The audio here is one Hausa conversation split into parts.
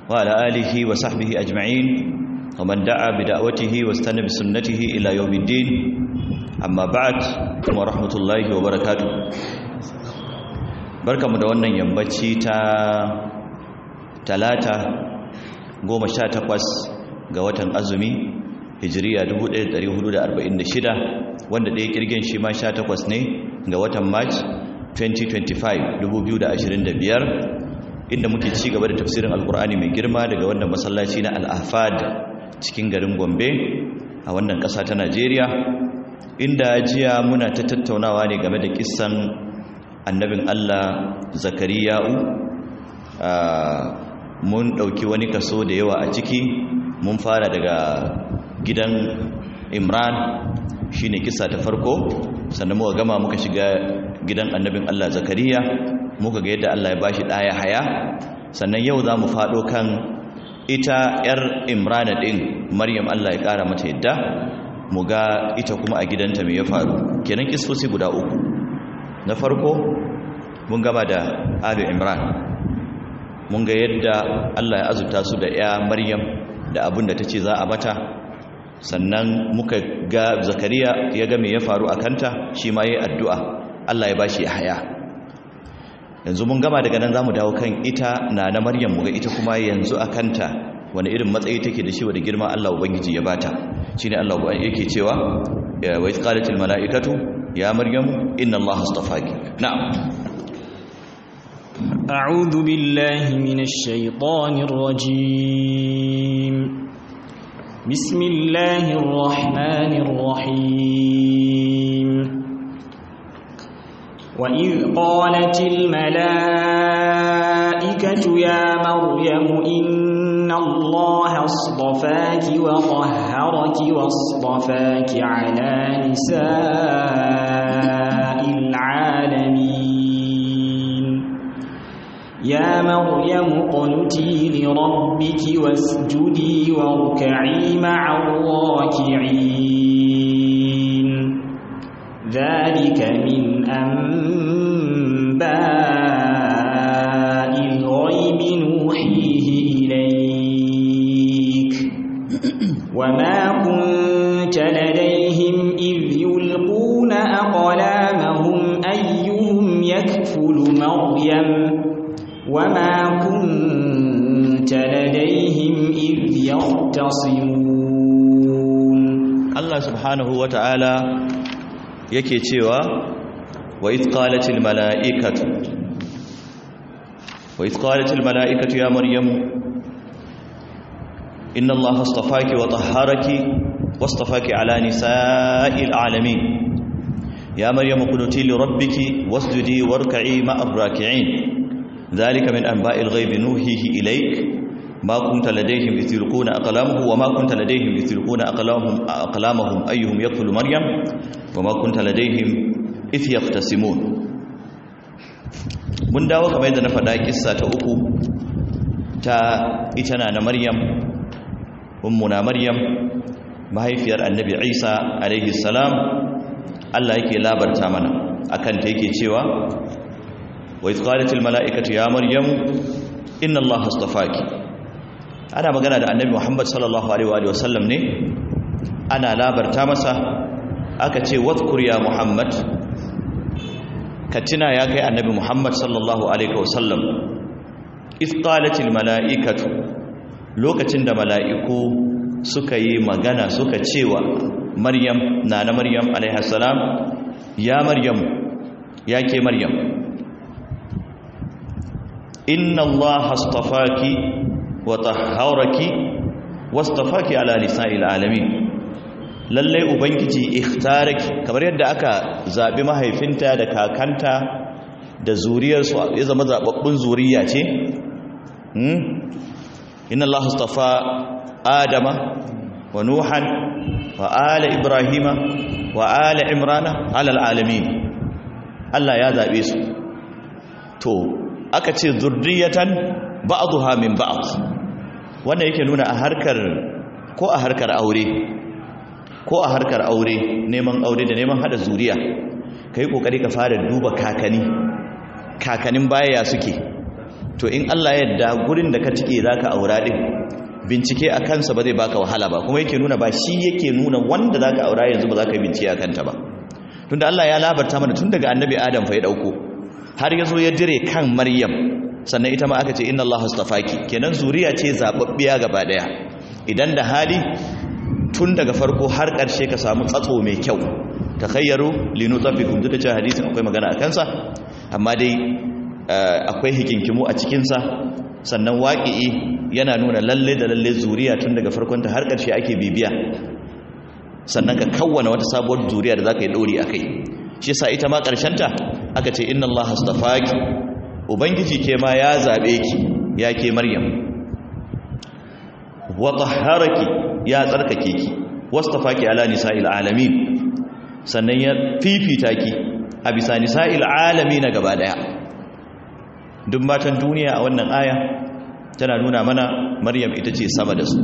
وعلى آله وصحبه أجمعين ومن دعا بدعوته واستنى بسنته إلى يوم الدين أما بعد ورحمة الله وبركاته بركة مدونة ينبتشي تا talata goma sha takwas ga watan azumi hijiriya 1446 wanda ɗaya kirgin shi ma sha takwas ne ga watan march 2025 2025 inda muke ci gaba da tafsirin alkur'ani mai girma daga wannan masallaci na al'afad cikin garin gombe a wannan ƙasa ta najeriya inda jiya muna ta tattaunawa ne game da kissan annabin allah zakariya'u mun ɗauki wani kaso da yawa a ciki mun fara daga gidan imran shine kisa ta farko sannan muka gama muka shiga gidan annabin allah zakariya muka ga yadda allah ya bashi ɗaya haya sannan yau za mu faɗo kan ita 'yar imrana ɗin maryam allah ya ƙara mata yadda mu ga ita kuma a gidanta mai ya faru kenan kisosi guda uku na farko mun gama da alu imran mun ga yadda Allah ya azurta su da ya Maryam da abin da ta ce za a mata sannan muka ga Zakariya ya ga me ya faru a kanta shi ma yi addu'a Allah ya bashi haya yanzu mun gama daga nan zamu dawo kan ita na na Maryam mu ga ita kuma yanzu a kanta wani irin matsayi take da shi wa da girma Allah ubangiji ya bata shine Allah yake cewa wa qalatil malaikatu ya Maryam inna Allah astafaki na'am أعوذ بالله من الشيطان الرجيم بسم الله الرحمن الرحيم وإذ قالت الملائكة يا مريم إن الله اصطفاك وطهرك واصطفاك على نساء العالمين يا مريم اقنتي لربك واسجدي واركعي مع الراكعين ذلك من أنباء الغيب نوحيه إليك وما كنت لديهم إذ يلقون أقلامهم أيهم يكفل مريم وما كنت لديهم إذ يختصمون الله سبحانه وتعالى yake cewa wa idh qalatil malaikatu wa idh qalatil malaikatu ya maryam inna allaha astafaki wa tahharaki wastafaki ala nisa'il alamin ya maryam qunuti li rabbiki wasjudi warka'i ma'ar raki'in ذلك من أنباء الغيب نوحيه إليك ما كنت لديهم إذ يلقون أقلامه وما كنت لديهم إذ يلقون أقلامهم, أقلامهم أيهم يقتل مريم وما كنت لديهم إذ يختصمون mun dawo kamar yadda na faɗa kissa ta uku ta ita na maryam ummuna maryam mahaifiyar annabi isa alaihi salam allah yake labarta mana akan ta yake cewa وإذ قالت الملائكة يا مريم إن الله اصطفاك أنا magana da annabi Muhammad sallallahu alaihi wa sallam ne ana labarta masa aka ce wadhkur ya Muhammad katina ya kai annabi Muhammad sallallahu alaihi wa sallam iz qalatil malaikatu lokacin da mala'iku suka yi magana suka cewa Maryam na na Maryam alaiha salam ya Maryam ya ke Maryam inna allaha astafaki wa tahharaki wastafaki ala nisa'il alamin lalle ubangiji ikhtaraki kamar yadda aka zabi mahaifinta da kakanta da zuriyarsu ya zama zababbun zuriya ce hmm inna allaha astafa adama wa nuhan wa ala ibrahima wa ala imrana ala alamin Allah ya zabe su to aka ce zurriyatan ba'dha min ba'd wannan yake nuna a harkar ko a harkar aure ko a harkar aure neman aure da neman hada zuriya kai kokari ka fara duba kakani kakanin baya suke to in Allah ya yarda gurin da ka cike zaka aura din bincike a kansa ba zai baka wahala ba kuma yake nuna ba shi yake nuna wanda zaka aura yanzu ba zaka bincike a kanta ba tunda Allah ya labarta mana tun daga annabi Adam fa ya dauko har yazo ya dire kan Maryam sannan ita ma aka ce inna Allah astafaki kenan zuriya ce zababbiya gaba daya idan da hali tun daga farko har ƙarshe ka samu tsatso mai kyau takhayyaru linutafikum duk da cewa hadisin akwai magana a kansa amma dai akwai hikinkimu a cikinsa sannan waƙi'i yana nuna lalle da lalle zuriya tun daga farkonta har ƙarshe ake bibiya sannan ka kawwana wata sabuwar zuriya da za ka yi ɗori a kai shi sa ita ma ƙarshenta aka ce inna Allah hastafaki ubangiji ke ma ya zaɓe ki ya ke maryam wata haraki ya tsarkake ki wastafaki ala nisa'il alamin sannan ya fifita ki a bisa nisa'il alami na gaba daya duk matan duniya a wannan aya tana nuna mana maryam ita ce sama da su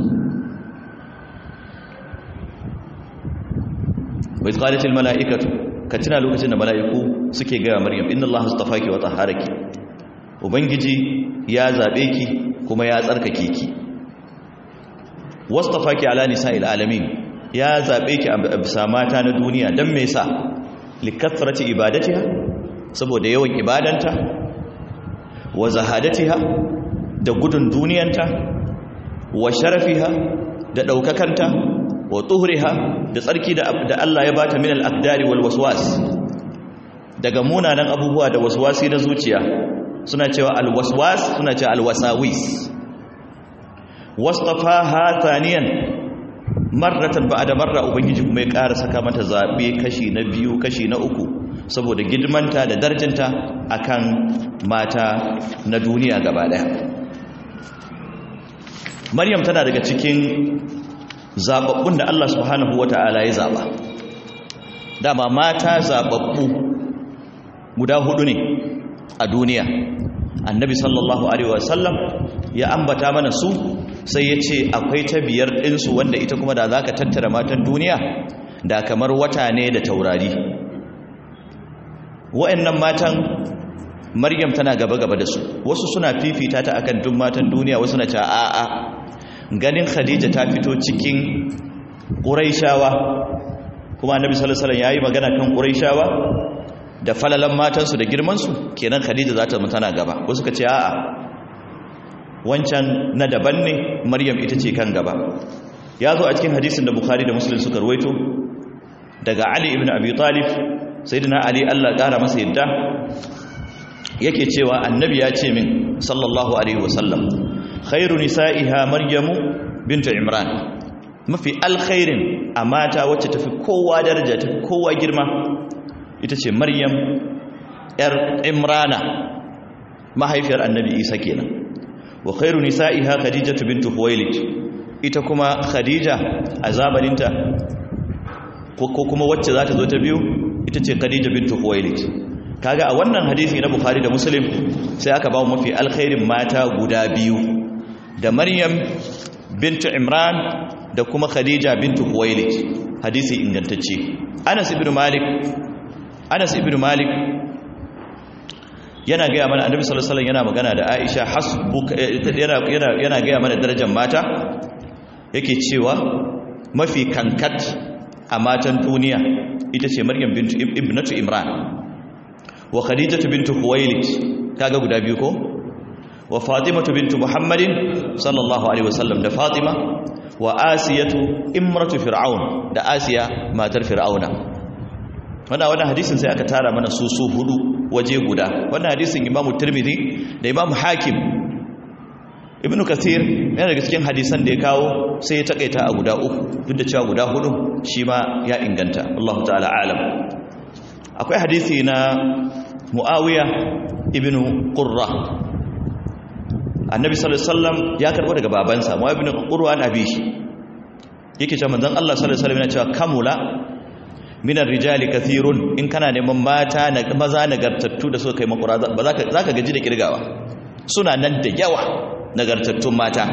wai qalatil mala'ikatu ka tuna lokacin da mala'iku suke gaya maryam inna allaha astafaki wa tahharaki ubangiji ya zabe ki kuma ya tsarkake ki wastafaki ala nisa'il alamin ya zaɓe ki a bisa mata na duniya don me sa likathrati ibadatiha saboda yawan ibadanta wa zahadatiha da gudun duniyanta wa sharafiha da ɗaukakanta wa tuhriha da tsarki da Allah ya bata min al-aqdari wal waswas daga munanan abubuwa da waswasi na zuciya suna cewa al-waswas suna cewa al-wasawis wastafaha thaniyan marratan ba'da marra ubangiji kuma ya ƙara saka mata zabe kashi na biyu kashi na uku saboda girmanta da darjinta akan mata na duniya gaba daya Maryam tana daga cikin zababbun da Allah subhanahu wata'ala ya zaba dama mata zababbu guda hudu ne a duniya annabi sallallahu alaihi wasallam ya ambata mana su sai ya ce akwai ta biyar ɗinsu wanda ita kuma da za ka tattara matan duniya da kamar wata ne da taurari wa'annan matan maryam tana gaba-gaba da su wasu suna fifita ta akan duk matan duniya wasu na cewa a'a ganin khadija ta fito cikin ƙuraishawa kuma annabi sallallahu alaihi yayi magana kan ƙuraishawa da falalan matansu da girmansu kenan khadija za ta tana gaba wasu ka ce a'a wancan na daban ne maryam ita ce kan gaba ya zo a cikin hadisin da bukhari da muslim suka ruwaito daga ali ibn abi talib sayyidina ali Allah kara masa yadda yake cewa annabi ya ce min sallallahu alaihi wasallam khairu nisa'iha maryamu bintu imran mafi alkhairin a mata wacce tafi kowa daraja tafi kowa girma ita ce maryam yar imrana mahaifiyar annabi isa kenan wa khairu nisa'iha khadijatu bintu huwailid ita kuma khadija a zamaninta ko kuma wacce za ta zo ta biyu ita ce khadija bintu huwailid kaga a wannan hadisi na bukhari da muslim sai aka ba mu mafi alkhairin mata guda biyu da maryam bintu imran da kuma khadija bintu huwailid hadisi ingantacce anas ibn malik anas ibn malik yana gaya mana annabi sallallahu alaihi wasallam yana magana da Aisha hasbuka yana yana yana gaya mana darajar mata yake cewa mafi kankat a matan duniya ita ce Maryam bintu ibnatu Imran wa Khadijatu bintu Khuwailid kaga guda biyu ko wa Fatimatu bintu Muhammadin sallallahu alaihi wasallam da Fatima wa Asiyatu imratu Fir'aun da Asiya matar Fir'auna wannan wannan hadisin sai aka tara mana su su hudu waje guda wannan hadisin imamu tirmidhi da imamu hakim ibnu kasir yana daga cikin hadisan da ya kawo sai ya takaita a guda uku duk da cewa guda hudu shi ma ya inganta Allah ta'ala alam akwai hadisi na muawiya ibnu qurra annabi sallallahu alaihi wasallam ya karbo daga babansa muawiya ibnu qurra an abi shi yake cewa manzon Allah sallallahu alaihi wasallam yana cewa kamula minar rijali kathirun in kana neman mata na maza nagartattu da suka kai makura ba za ka gaji da kirgawa suna nan da yawa nagartattun mata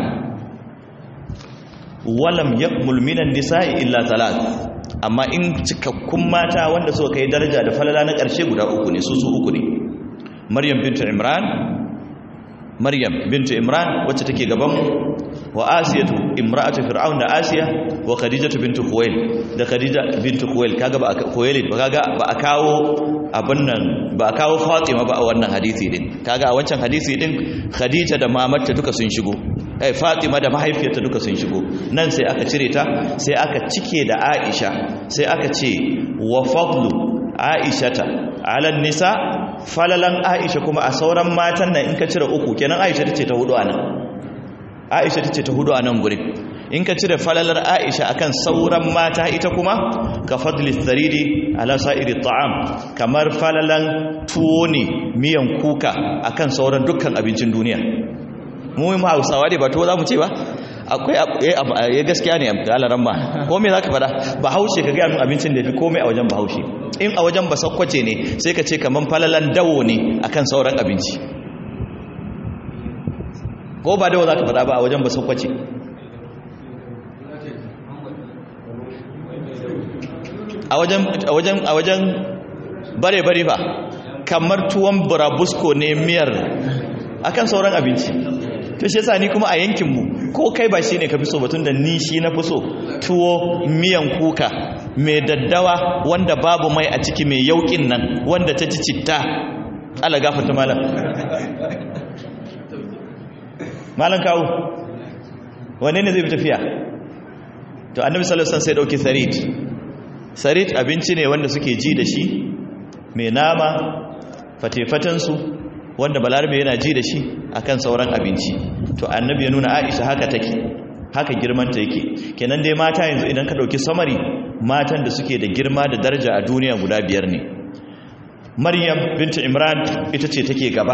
walam yakmul minan nisa'i illa talat amma in cikakkun mata wanda suka kai daraja da falala na ƙarshe guda uku ne su su uku ne maryam bintu imran maryam bintu imran wacce take gaban mu wa asiyatu imra'atu fir'aun da asiya wa khadijatu bintu khuwail da khadija bintu khuwail kaga ba khuwailid ba kaga ba a kawo abin nan ba a kawo fatima ba a wannan hadisi din kaga a wancan hadisi din khadija da mamarta duka sun shigo eh fatima da mahaifiyarta duka sun shigo nan sai aka cire ta sai aka cike da aisha sai aka ce wa fadlu aishata ala nisa falalan aisha kuma a sauran matan nan in ka cire uku kenan aisha tace ta hudu anan aisha tace ta hudu anan gurin in ka cire falalar aisha akan sauran mata ita kuma ka fadli saridi ala sa'iri ta'am kamar falalan tuwo ne miyan kuka akan sauran dukkan abincin duniya mu mu hausawa ne ba tuwo za mu ce ba akwai ya gaskiya ne alaran ma ko me za ka fada bahaushe ka gaya min abincin da fi komai a wajen bahaushe in a wajen basakwace ne sai ka ce kamar falalan dawo ne akan sauran abinci ko ba dawo za ka fada ba a wajen basakwace a wajen a wajen bare-bare ba kamar tuwon burabusko ne miyar akan sauran abinci to shi yasa ni kuma a yankinmu ko kai ba shi ne ka fi so batun da ni shi na fi so tuwo miyan kuka mai daddawa wanda babu mai a ciki mai yaukin nan wanda ta ci citta ala gafata malam malam kawo wane ne zai fi tafiya to annabi sallallahu alaihi wasallam sai dauki sarid sarid abinci ne wanda suke ji da shi mai nama fatefatansu wanda balarabe yana ji da shi akan sauran abinci to annabi ya nuna aisha haka take haka girmanta yake kenan dai mata yanzu idan ka dauki samari matan da suke da girma da daraja a duniya guda biyar ne maryam bintu imran ita ce take gaba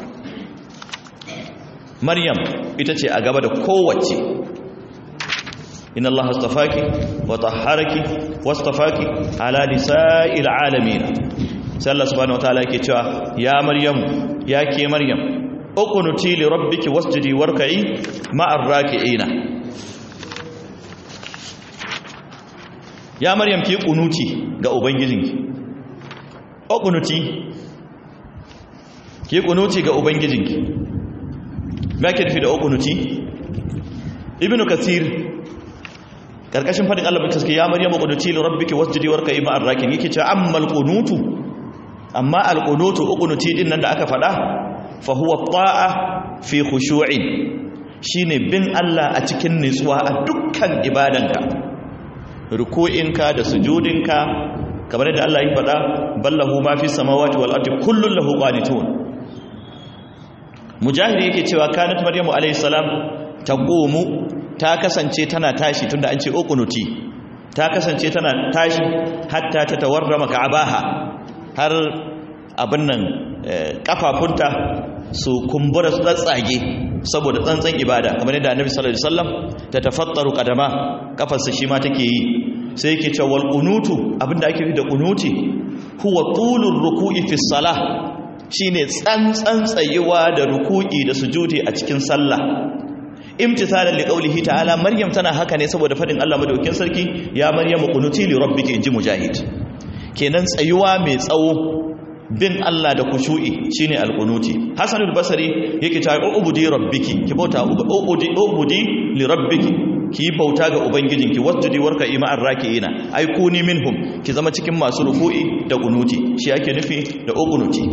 maryam ita ce a gaba da kowace inna allaha astafaki wa tahharaki wastafaki ala nisa'il alamin sai Allah subhanahu wataala yake cewa ya maryam ya ke maryam uqnuti li rabbiki wasjudi warka'i ma'ar raki'ina ya maryam ki kunuti ga ubangijinki uqnuti ki kunuti ga ubangijinki me ake nufi da uqnuti ibnu kathir karkashin fadin Allah mutum ya maryam uqnuti li rabbiki wasjudi warka'i ma'ar raki'in yake cewa ammal qunutu amma alƙunutu uƙunuti ɗin nan da aka faɗa fahuwa ta'a fi khushu'in shine bin Allah a cikin nutsuwa a dukkan ibadanka ruku'inka da sujudinka kamar da Allah ya faɗa ballahu ma fi samawati wal ardi kullun lahu qanitun mujahid yake cewa kanat maryamu alayhi salam taqumu ta kasance tana tashi tunda an ce uƙunuti ta kasance tana tashi hatta ta tawarrama ka'abaha har abin nan kafafunta su kumbura su tsatsage saboda tsantsan ibada kamar yadda annabi sallallahu alaihi wasallam ta tafattaru qadama kafarsa shi ma take yi sai yake cewa wal qunutu abinda ake yi da qunuti huwa tulur ruku'i fi salah shine tsantsan tsayuwa da ruku'i da sujudi a cikin sallah imtithalan liqaulihi ta'ala maryam tana haka ne saboda fadin Allah madaukakin sarki ya maryamu qunuti li rabbiki inji mujahid kenan tsayuwa mai tsawo bin Allah da kushu'i shine alqunuti hasanul basri yake ta ubudi rabbiki ki bauta ubudi ubudi li rabbiki ki bauta ga ubangijinki wasjudi warka ima'ar raki'ina ai kuni minhum ki zama cikin masu ruku'i da qunuti shi ake nufi da uqunuti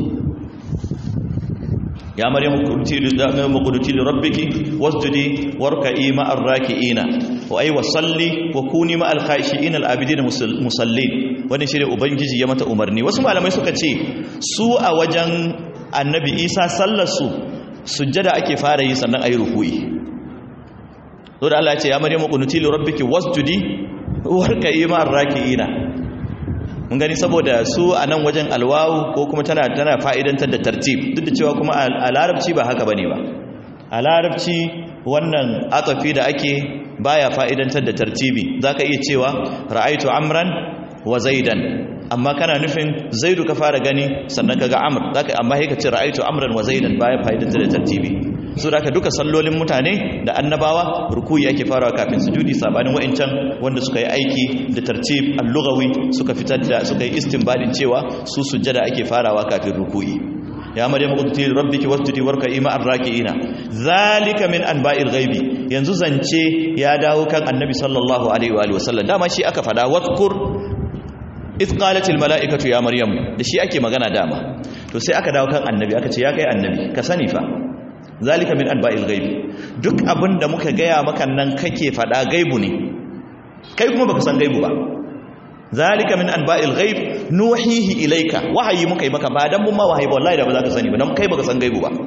ya maryamu qunuti li rabbiki wasjudi warka ima'ar raki'ina wa ai wasalli wa kuni ma'al khashi'ina al-abidin musallin wani shi ne ubangiji ya mata umarni wasu malamai suka ce su a wajen annabi isa sallarsu sujjada ake fara yi sannan a yi ruku'i so da Allah ce ya maryamu qunuti li rabbiki wasjudi warka'i ma'ar raki'ina mun gani saboda su a nan wajen alwawu ko kuma tana tana fa'idantar da tartib duk da cewa kuma a larabci ba haka bane ba a larabci wannan atafi da ake baya fa'idantar da tartibi zaka iya cewa ra'aitu amran wa zaidan amma kana nufin zaidu ka fara gani sannan kaga amr zaka amma sai ka ce ra'aitu amran wa zaidan baya fa'idan da tartibi so da duka sallolin mutane da annabawa rukuyi yake farawa kafin sujudi sabanin wa'incan wanda suka yi aiki da tartib al-lughawi suka fitar da suka yi istinbadin cewa su sujjada ake farawa kafin rukuyi ya maryam quti rabbiki wasjudi warka'i ma'ar raki'ina zalika min anba'il ghaibi yanzu zance ya dawo kan annabi sallallahu alaihi wa alihi wasallam dama shi aka fada wadhkur iz qalatil mala'ikatu ya maryam da shi ake magana dama to sai aka dawo kan annabi aka ce ya kai annabi ka sani fa zalika min anba'il ghaibi duk abinda muka gaya maka nan kake fada gaibu ne kai kuma baka san gaibu ba zalika min anba'il ghaib nuhihi ilayka wahayi muka yi maka ba dan mun ma wahayi ba wallahi da ba za ka sani ba dan kai baka san gaibu ba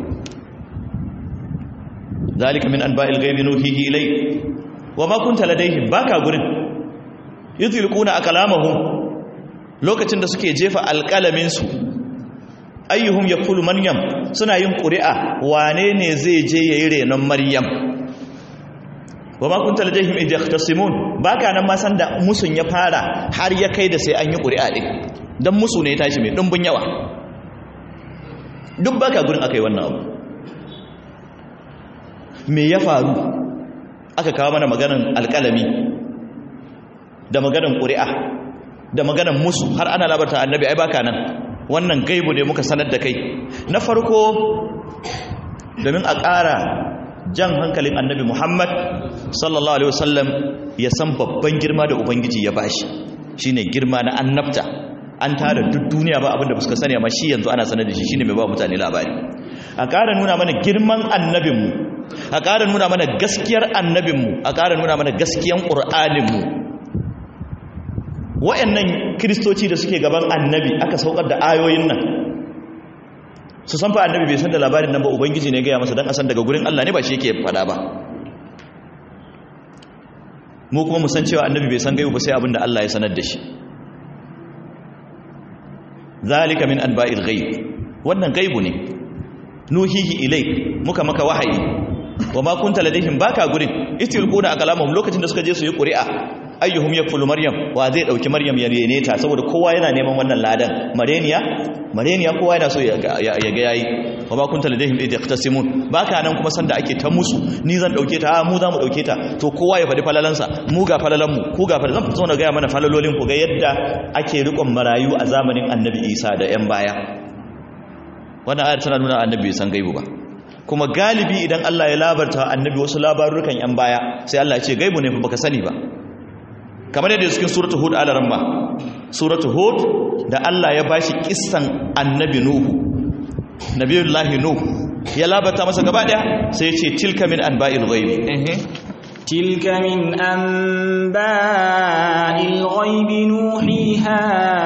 zalika min anba'il ghaib nuhihi ilayk wa ma kunta ladayhim baka gurin yuzilquna akalamahum lokacin da suke jefa alqalamin su ayyuhum yakulu maryam suna yin ƙuri'a wane ne zai je yayi renon maryam wa ma kunta ladayhim idh yahtasimun baka nan ma san da musun ya fara har ya kai da sai an yi ƙuri'a din dan musu ne ya tashi mai dumbin yawa duk baka gurin akai wannan abu me ya faru aka kawo mana maganan alƙalami da maganan ƙuri'a da maganan musu har ana labarta annabi ai baka nan wannan gaibu ne muka sanar da kai na farko domin a ƙara jan hankalin annabi Muhammad sallallahu alaihi wasallam ya san babban girma da ubangiji ya bashi shine girma na annabta an tara duk duniya ba abinda suka sani amma shi yanzu ana sanar da shi shine mai ba mutane labari a ƙara nuna mana girman annabinmu a ƙara nuna mana gaskiyar annabinmu a ƙara nuna mana gaskiyan ƙur'aninmu wa'annan kiristoci da suke gaban annabi aka saukar da ayoyin nan su san fa annabi bai san da labarin nan ba ubangiji ne gaya masa dan asan daga gurin Allah ne ba shi yake fada ba mu kuma mu san cewa annabi bai san gaibu ba sai abinda Allah ya sanar da shi zalika min anba'il ghaib wannan gaibu ne nuhihi ilaik muka maka wahayi wa ma kunta ladaihim baka gurin itilquna akalamahum lokacin da suka je su yi ƙuri'a ayyuhum yakfulu maryam wa zai dauki maryam ya rene ta saboda kowa yana neman wannan ladan mareniya mareniya kowa yana so ya ga yayi wa ba kunta ladaihim idh yaqtasimun baka nan kuma sanda ake ta musu ni zan dauke ta mu za mu dauke ta to kowa ya fadi falalansa mu ga falalan mu ku ga falalan zan zo na ga mana falalolin ku ga yadda ake rikon marayu a zamanin annabi Isa da yan baya wannan ayar tana nuna annabi bai san gaibu ba kuma galibi idan Allah ya labarta annabi wasu labarukan yan baya sai Allah ya ce gaibu ne fa baka sani ba kamar yadda cikin suratul hud alaramma suratul hud da Allah ya bashi kissan annabi nuhu nabiyullahi nuh ya labata masa gaba daya sai ya ce tilka min anba'il ghaibi تلك من أنباء الغيب نوحيها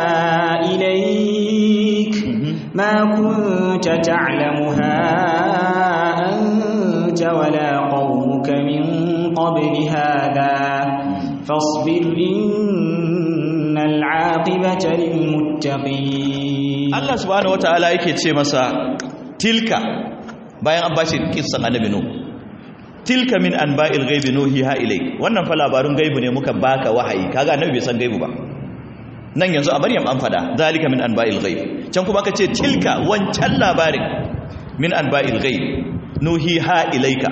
إليك ما كنت تعلمها أنت ولا قومك من قبل هذا فاصبر إن العاقبة للمتقين Allah subhanahu wataala yake ce masa tilka bayan an bashi kissan annabi nuh tilka min anba'il ghaibi nuhiha ilayk wannan fa labarun gaibu ne muka baka wahayi kaga annabi bai san gaibu ba nan yanzu a Maryam an fada zalika min anba'il ghaib can kuma kace tilka wancan labarin min anba'il ghaib nuhiha ilayka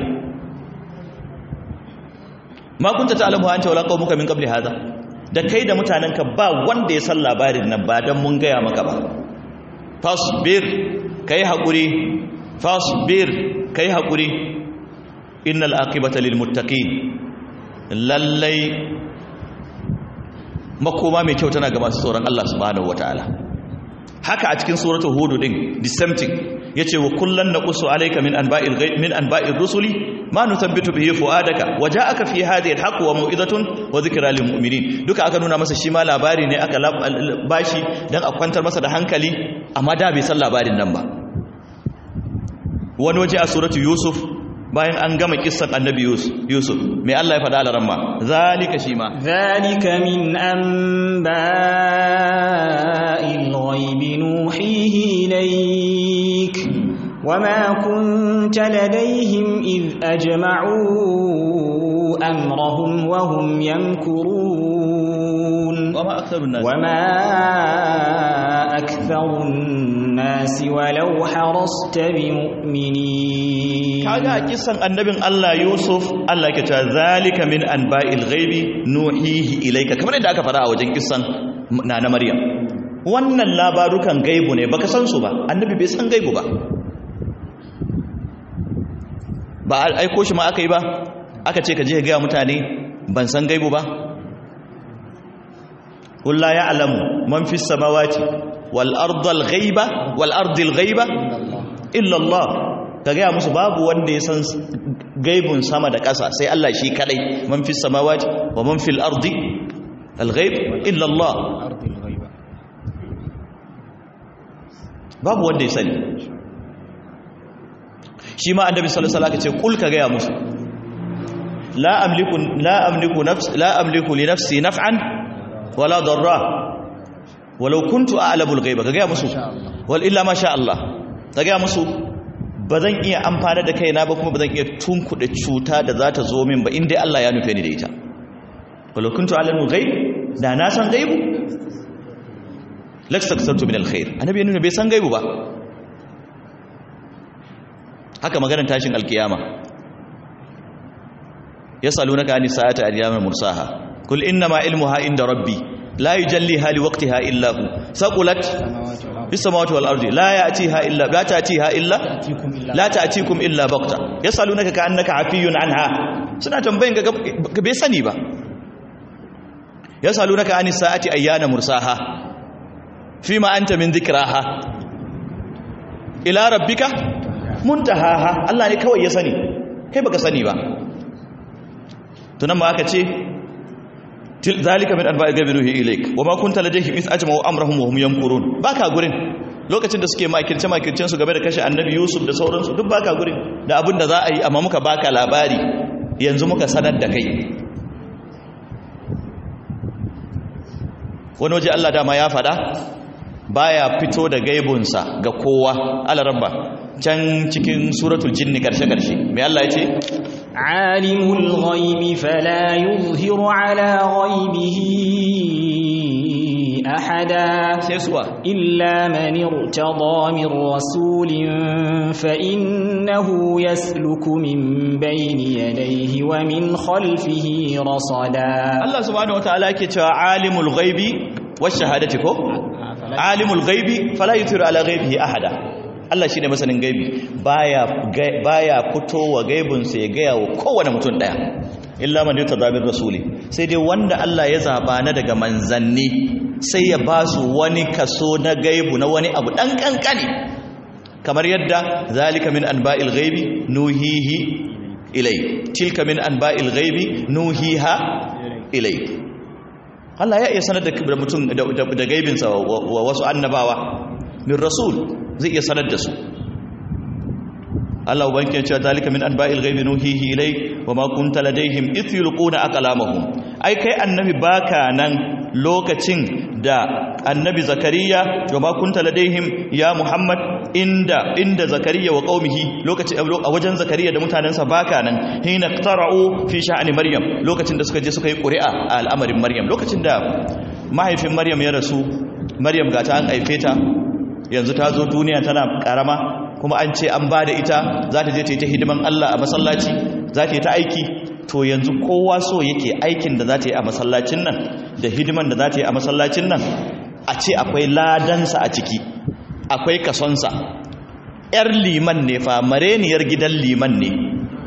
ma kunta ta'lamu anta wala qaumuka min qabli hadha da kai da mutanenka ba wanda ya san labarin nan ba dan mun gaya maka ba fasbir kai hakuri fasbir kai hakuri innal aqibata lil muttaqin lallai makoma mai kyau tana ga masu tsoron Allah subhanahu wataala haka a cikin suratul hud din the same thing yace wa kullan naqussu alayka min anba'il ghaib min anba'ir rusuli ma nuthabbitu bihi fuadaka waja'aka fi hadhihi alhaq wa mau'izatun wa dhikra lil mu'minin duka aka nuna masa shi ma labari ne aka bashi dan a kwantar masa da hankali amma da bai san labarin nan ba wani waje a suratul yusuf bayan an gama kissan annabi yusuf mai Allah ya faɗa a ramma zalika shi ma ذلك من أنباء الغيب نوحيه إليك وما كنت لديهم إذ أجمعوا أمرهم وهم يمكرون وما أكثر الناس وما أكثر الناس ولو حرصت بمؤمنين kaga a kisan annabin Allah Yusuf Allah ke ta zalika min anba'il ghaibi nuhihi ilayka kamar yadda aka fara a wajen kisan na na Maryam wannan labarukan gaibu ne baka san su ba annabi bai san gaibu ba ba aiko shi ma aka yi ba aka ce ka je ga mutane ban san gaibu ba قل لا يعلم من في السماوات والأرض الغيبة والأرض الغيبة إلا الله kagaya musu babu wanda ya san gaibun sama da ƙasa sai Allah shi kadai man fi samawati wa man fil ardi al-ghaib illa Allah babu wanda ya sani shi ma annabi sallallahu alaihi wasallam ce kul kagaya musu la amliku la amliku nafsi la amliku li nafsi naf'an wala darra walau kuntu a'lamul ghaiba kaga musu wal illa ma sha Allah kaga musu bazan iya amfana da kaina ba kuma bazan iya tunkuɗe cuta da za ta zo min ba inda Allah ya nufe ni da ita walau kuntu a'lamul ghaib da na san gaibu laksaktartu min alkhair annabi ya nuna bai san gaibu ba haka maganar tashin alkiyama yasalunaka anis sa'ati ayyamul mursaha قل إنما علمها عند ربي لا يجليها لوقتها إلا هو ثقلت في السماوات والأرض لا يأتيها إلا لا تأتيها إلا لا تأتيكم إلا بغتة يسألونك كأنك عفي عنها سنة تنبين بيسني با يسألونك عن الساعة أيان مرساها فيما أنت من ذكراها إلى ربك منتهاها الله ne kawai ya sani kai baka sani ba tunan ma aka ce ذلك من انباء الغيب نوحي اليك وما كنت لديهم اذ اجمعوا امرهم وهم يمكرون baka gurin lokacin da suke makirce makircen su game da kashe annabi yusuf da sauransu duk baka gurin da abin da za a yi amma muka baka labari yanzu muka sanar da kai wani waje Allah dama ya fada baya fito da gaibunsa ga kowa alarabba can cikin suratul jinni karshe karshe me Allah ya ce عالم الغيب فلا يظهر على غيبه أحدا إلا من ارتضى من رسول فإنه يسلك من بين يديه ومن خلفه رصدا الله سبحانه وتعالى كتاب عالم الغيب والشهادة كو عالم الغيب فلا يظهر على غيبه أحدا Allah shi ne masanin gaibi baya baya fitowa gaibinsa ya gaya wa kowane mutum daya illa man yuta zabir rasuli sai dai wanda Allah ya zaba na daga manzanni sai ya ba su wani kaso na gaibu na wani abu dan kankani kamar yadda zalika min anba'il ghaibi nuhihi ilai tilka min anba'il ghaibi nuhiha ilai Allah ya iya sanar da mutum da gaibinsa wa wasu annabawa min rasul zai iya sanar da su Allah ubanki ya ce zalika min anba'il ghaibi nuhihi ilai wa ma kunta ladaihim ith yulquna aqlamahum ai kai annabi baka nan lokacin da annabi zakariya wa ma kunta ladaihim ya muhammad inda inda zakariya wa qaumihi lokacin a wajen zakariya da mutanensa baka nan hina qara'u fi sha'ani maryam lokacin da suka je suka yi ƙuri'a a al'amarin maryam lokacin da mahaifin maryam ya rasu maryam ga ta an haife ta yanzu ta zo duniya tana karama kuma an ce an ba da ita za ta je ta yi ta hidiman Allah a masallaci za ta yi ta aiki to yanzu kowa so yake aikin da za ta yi a masallacin nan da hidiman da za ta yi a masallacin nan a ce akwai ladansa a ciki akwai kasonsa ‘yar liman ne fa mareniyar gidan liman ne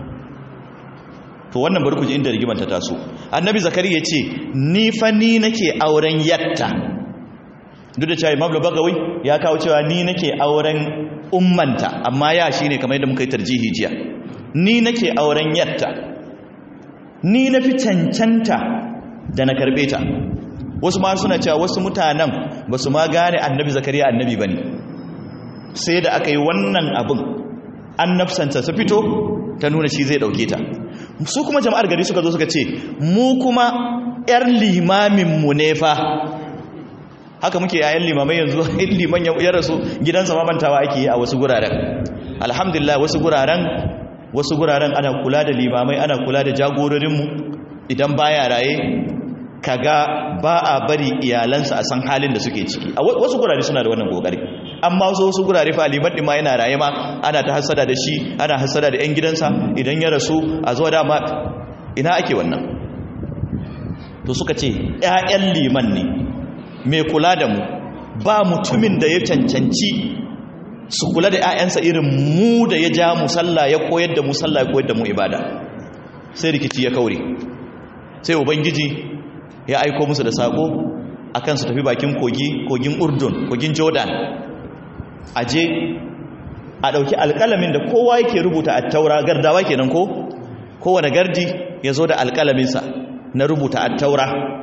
to wannan bari ku ji inda rigimar ta taso annabi zakari ya ce ni fa ni nake auren yatta duk da cewa imam bagawi ya kawo cewa ni nake auren ummanta amma ya shine kamar yadda muka yi tarjihi jiya ni nake auren yatta ni na fi cancanta da na karbe ta wasu ma suna cewa wasu mutanen ba su ma gane annabi zakariya annabi ba ne sai da aka yi wannan abin annabsanta su fito ta nuna shi zai dauke ta su kuma jama'ar gari suka zo suka ce mu kuma 'yar limaminmu ne fa haka muke yayan limamai yanzu liman ya rasu gidansa mamantawa ake yi a wasu guraren alhamdulillah wasu guraren wasu guraren ana kula da limamai ana kula da jagororinmu idan baya raye kaga ba a bari iyalansa a san halin da suke ciki a wasu gurare suna da wannan kokari amma wasu wasu gurare fa liman din ma yana raye ma ana ta hasada da shi ana hasada da yan gidansa idan ya rasu a zuwa dama ina ake wannan to suka ce ƴaƴan liman ne mai kula da mu ba mutumin da ya cancanci su kula da 'ya'yansa irin mu da ya ja mu sallah ya koyar da mu sallah ya koyar da mu ibada sai rikici ya kaure sai ubangiji ya aiko musu da sako akan su tafi bakin kogi kogin urdun kogin jordan aje a ɗauki alƙalamin da kowa yake rubuta a taura gardawa kenan ko kowane gardi ya zo da alƙalaminsa na rubuta a taura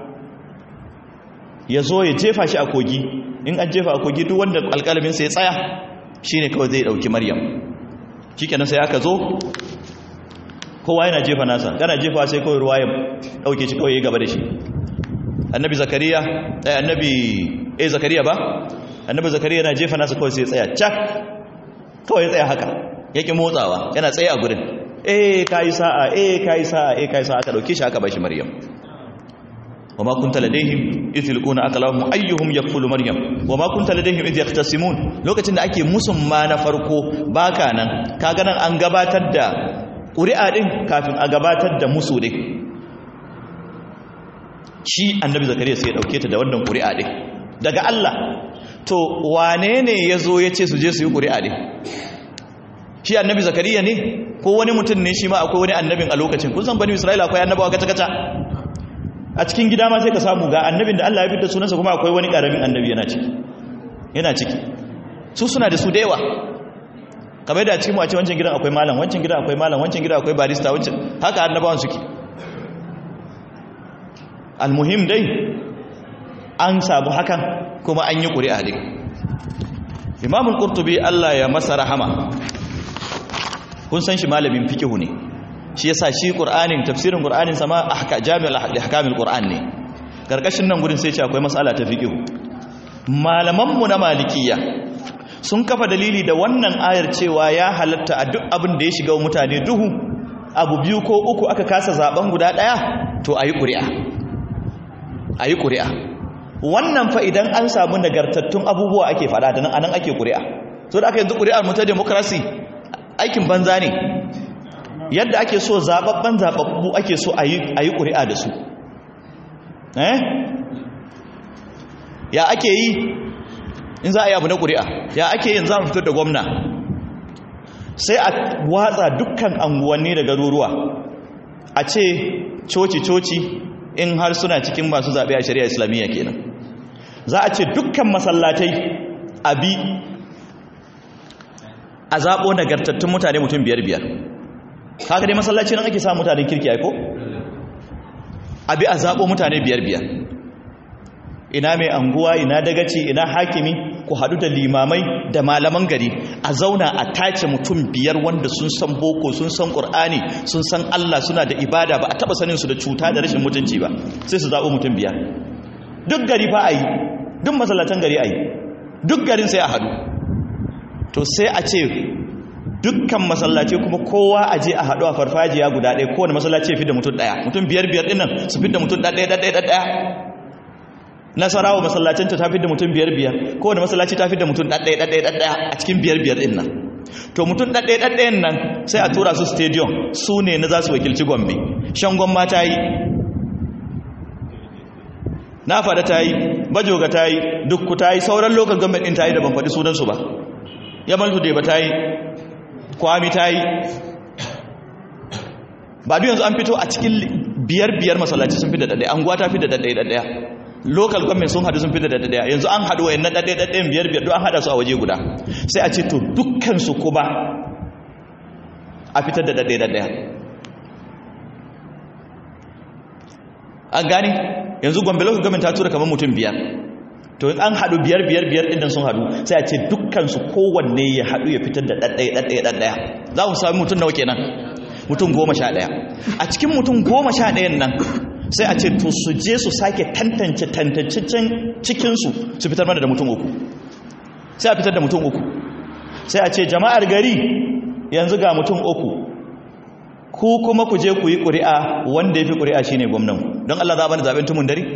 ya zo ya jefa shi a kogi in an jefa a kogi duk wanda alƙalaminsa ya tsaya shi ne kawai zai ɗauki maryam shi kenan sai aka zo kowa yana jefa nasa kana jefa sai kawai ruwa ya ɗauke shi kawai ya gaba da shi annabi zakariya ɗaya annabi eh zakariya ba annabi zakariya yana jefa nasa kawai sai ya tsaya cak kawai ya tsaya haka yake motsawa yana tsaye a gurin eh kai sa'a eh kai sa'a eh kai sa'a aka dauke shi aka bashi maryam wama kunta ladaihim idh yulquna aqlahum ayyuhum yakfulu maryam wama kunta ladaihim idh yahtasimun lokacin da ake musun ma na farko baka nan kaga nan an gabatar da ƙuri'a din kafin a gabatar da musu din shi annabi zakariya sai ya dauke ta da wannan ƙuri'a din daga Allah to wane ne ya zo ya ce su je su yi ƙuri'a ne shi annabi zakariya ne ko wani mutum ne shi ma akwai wani annabin a lokacin kun san bani isra'ila akwai annabawa kaca-kaca a cikin gida ma sai ka samu ga annabin da allah ya fitar sunansa kuma akwai wani ƙaramin annabi yana ciki yana ciki su suna da su da yawa kamar da a cikin wace wancan gidan akwai malam wancan gidan akwai malam wancan gidan akwai barista wancan haka annabawan suke almuhim dai an samu hakan kuma an yi ƙuri'a ne imamul ƙurtubi Allah ya masa rahama kun san shi malamin fikihu ne shi yasa shi ƙur'anin tafsirin ƙur'anin sama ahka jami'ul ahkamul ƙur'an ne karkashin nan gurin sai ce akwai mas'ala ta fikihu malaman mu na malikiya sun kafa dalili da wannan ayar cewa ya halatta a duk abin da ya shiga mutane duhu abu biyu ko uku aka kasa zaben guda ɗaya to ayi ƙuri'a ayi ƙuri'a wannan fa idan an samu nagartattun abubuwa ake fada da nan anan ake ƙuri'a so da aka yanzu ƙuri'ar mu ta demokrasi aikin banza ne yadda ake so zababban zababbu ake so a yi ƙuri'a da su eh ya ake yi in za a yi abu na ƙuri'a ya ake yin za mu fitar da gwamna sai a watsa dukkan anguwanni da garuruwa a ce coci-coci in har suna cikin masu zaɓe a shari'a islamiyya kenan za a ce dukkan masallatai a bi a zaɓo nagartattun mutane mutum biyar biyar haka dai masallaci nan ake samun mutane kirki aiko a bi a zaɓo mutane biyar biyar ina mai anguwa ina dagaci ina hakimi ku haɗu da limamai da malaman gari a zauna a tace mutum biyar wanda sun san boko sun san ƙur'ani sun san allah suna da ibada ba a taɓa sanin su da cuta da rashin mutunci ba sai su zaɓo mutum biyar duk gari fa a yi duk masallatan gari a yi duk garin sai a haɗu to sai a ce dukkan masallaci kuma kowa a je a haɗu a farfajiya guda ɗaya kowane masallaci ya fi da mutum ɗaya mutum biyar biyar ɗinnan su fi da mutum ɗaya ɗaya ɗaya ɗaya nasarawa masallacinta ta fi da mutum biyar biyar kowane masallaci ta fi da mutum ɗaya ɗaya ɗaya ɗaya a cikin biyar biyar ɗin nan to mutum ɗaya ɗaya ɗayan nan sai a tura su stadium su ne na za su wakilci gombe shangon ma ta yi na fada ta yi bajoga ta yi dukku ta yi sauran lokacin gwamnati ɗin ta yi da ban faɗi sunansu ba yamal hude ba ta yi kwami ta yi ba duk yanzu an fito a cikin biyar biyar masallaci sun fi da ɗaɗɗaya anguwa ta fi da ɗaɗɗaya ɗaɗɗaya local government sun haɗu sun fi da ɗaɗɗaya yanzu an haɗu wayan na ɗaɗɗaya ɗaɗɗayan biyar biyar duk an haɗa su a waje guda sai a ce to dukkansu kuma a fitar da ɗaɗɗaya ɗaɗɗaya an gane yanzu gombe local government ta tura kamar mutum biyar to an haɗu biyar biyar biyar ɗin sun haɗu sai a ce dukkansu kowanne ya haɗu ya fitar da ɗaɗɗaya ɗaɗɗaya ɗaɗɗaya za mu sami mutum nawa kenan mutum goma sha ɗaya a cikin mutum goma sha ɗayan nan sai a ce to su je su sake tantance tantancen cikinsu su fitar mana da mutum uku sai a fitar da mutum uku sai a ce jama'ar gari yanzu ga mutum uku ku kuma ku je ku yi ƙuri'a wanda ya fi ƙuri'a shi ne gwamnan don Allah za a bani zaɓen tumun dare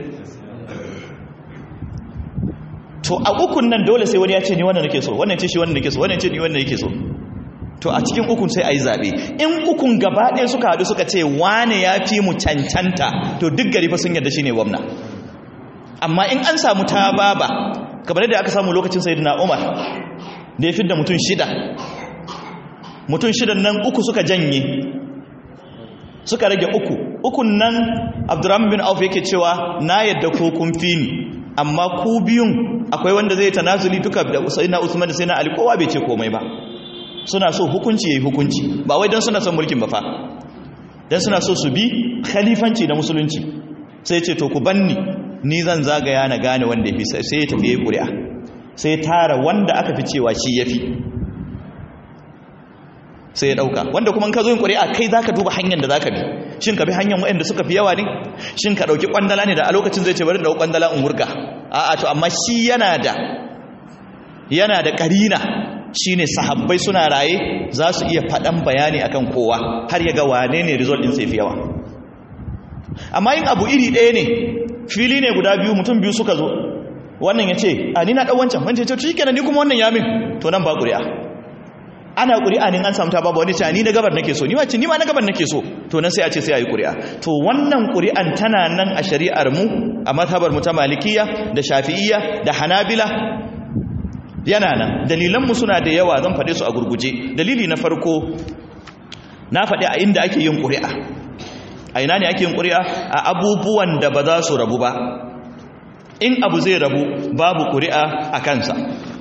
to a ukun nan dole sai wani ya ce ni wannan nake so wannan ce shi wannan nake so wannan ce ni wannan nake so to a cikin ukun sai a yi zaɓe in ukun gaba ɗaya suka haɗu suka ce wane ya fi mu cancanta to duk gari fa sun yarda shi ne gwamna amma in an samu ta baba kamar yadda aka samu lokacin sayyidina Umar da ya fidda mutum shida mutum shidan nan uku suka janye suka rage uku ukun nan Abdurrahman bin Auf yake cewa na yadda ko kun fi ni amma ku biyun akwai wanda zai tanazuli duka da Sayyidina Usman da Sayyidina Ali kowa bai ce komai ba suna so hukunci yayi hukunci ba wai dan suna son mulkin ba fa dan suna so su bi khalifanci da musulunci sai ce to ku banni ni zan zagaya na gane wanda yafi sai ya tafi yayi ƙuri'a sai tara wanda aka fi cewa shi yafi sai ya dauka wanda kuma in ka zo yin ƙuri'a kai zaka duba hanyar da zaka bi shin ka bi hanyar waɗanda suka fi yawa ne shin ka dauki kwandala ne da a lokacin zai ce bari da kwandala in wurga a'a to amma shi yana da yana da karina shine sahabbai suna raye za su iya faɗan bayani akan kowa har ya ga wane ne result din sai fi yawa amma yin abu iri ɗaya ne fili ne guda biyu mutum biyu suka zo wannan ya ce a ni na ɗan wancan wancan ce shi kenan ni kuma wannan ya min to nan ba ƙuri'a ana ƙuri'a ne an samu ta babu wani ce ni na gabar nake so ni wace ni ma na gabar nake so to nan sai a ce sai a yi ƙuri'a to wannan ƙuri'an tana nan a shari'ar mu a mazhabar mu ta malikiya da shafi'iyya da hanabila yana nan dalilanmu suna da yawa zan faɗe su a gurguje dalili na farko na faɗi a inda ake yin ƙuri'a a ina ne ake yin ƙuri'a a abubuwan da ba za su rabu ba in abu zai rabu babu ƙuri'a a kansa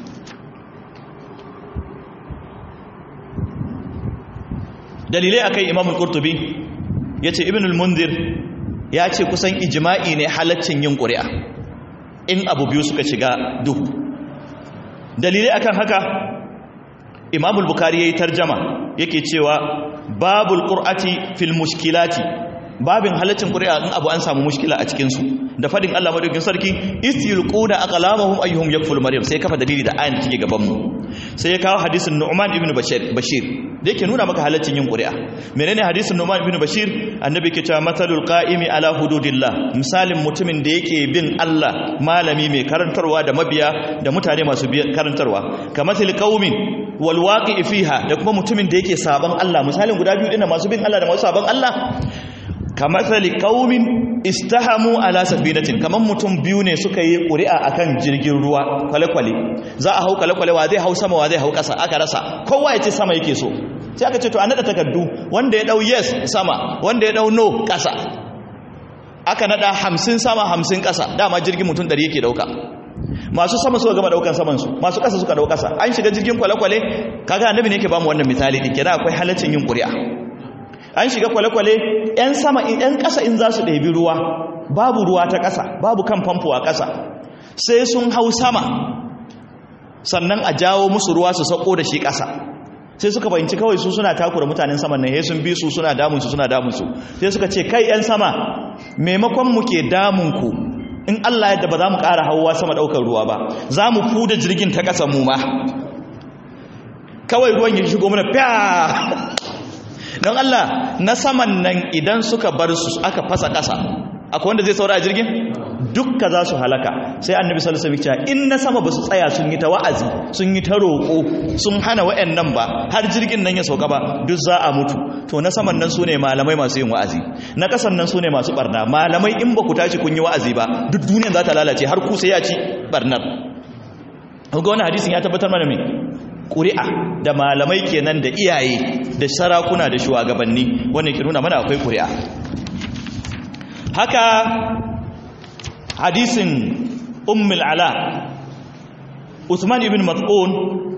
dalilai akai imamul qurtubi yace ibnul munzir ya ce kusan ijma'i ne halaccin yin ƙuri'a in abu biyu suka shiga duhu dalilai akan haka imamul bukari yayi tarjama yake cewa babul qur'ati fil mushkilati babin halaccin qur'a in abu an samu mushkila a cikin su da fadin Allah madaukakin sarki istilquna aqlamahum ayyuhum yakful maryam sai kafa dalili da ayin take gaban mu sai ya kawo hadisin Nu'man ibn Bashir Bashir da yake nuna maka halaccin yin qur'a menene hadisin Nu'man ibn Bashir annabi ke cewa matalul qa'imi ala hududillah misalin mutumin da yake bin Allah malami mai karantarwa da mabiya da mutane masu karantarwa kamathil qaumin wal waqi'i fiha da kuma mutumin da yake saban Allah misalin guda biyu dinnan masu bin Allah da masu saban Allah kamathali qaumin istahamu ala safinatin kaman mutum biyu ne suka yi ƙuri'a akan jirgin ruwa kwale-kwale za a hau kwale-kwale wa zai hau sama wa zai hau ƙasa aka rasa kowa ya ce sama yake so sai aka ce to an nada takardu wanda ya dau yes sama wanda ya dau no ƙasa aka nada hamsin sama hamsin ƙasa dama jirgin mutum ɗari yake ɗauka masu sama suka gama ɗaukan samansu masu ƙasa suka ɗau ƙasa an shiga jirgin kwale-kwale kaga annabi ne ke bamu wannan misali ɗin kenan akwai halaccin yin ƙuri'a an shiga kwale-kwale 'yan sama 'yan ƙasa in za su ɗabi ruwa babu ruwa ta ƙasa babu kan famfo a ƙasa sai sun hau sama sannan a jawo musu ruwa su sauko da shi ƙasa sai suka fahimci kawai su suna takura mutanen saman nan sun bi su suna damunsu suna damunsu sai suka ce kai 'yan sama maimakon mu ke damunku in Allah yadda ba za mu ƙara hauwa sama ɗaukar ruwa ba za mu fuda jirgin ta ƙasa mu ma kawai ruwan ya shigo mana fiya don Allah na saman nan idan suka bar su aka fasa ƙasa akwai wanda zai saura a jirgin dukka za su halaka sai annabi sallallahu alaihi wasallam in na sama ba su tsaya sun yi ta wa'azi sun yi ta roƙo sun hana wayannan ba har jirgin nan ya sauka ba duk za a mutu to na saman nan sune malamai masu yin wa'azi na ƙasan nan sune masu barna malamai in ba ku tashi kun yi wa'azi ba duk duniyar za ta lalace har ku sai ya ci barnar ga wani hadisin ya tabbatar mana me ƙuri'a da malamai kenan da iyaye da sarakuna da shugabanni wannan ke nuna mana akwai ƙuri'a haka hadisin ummul ala Usman ibn Mas'ud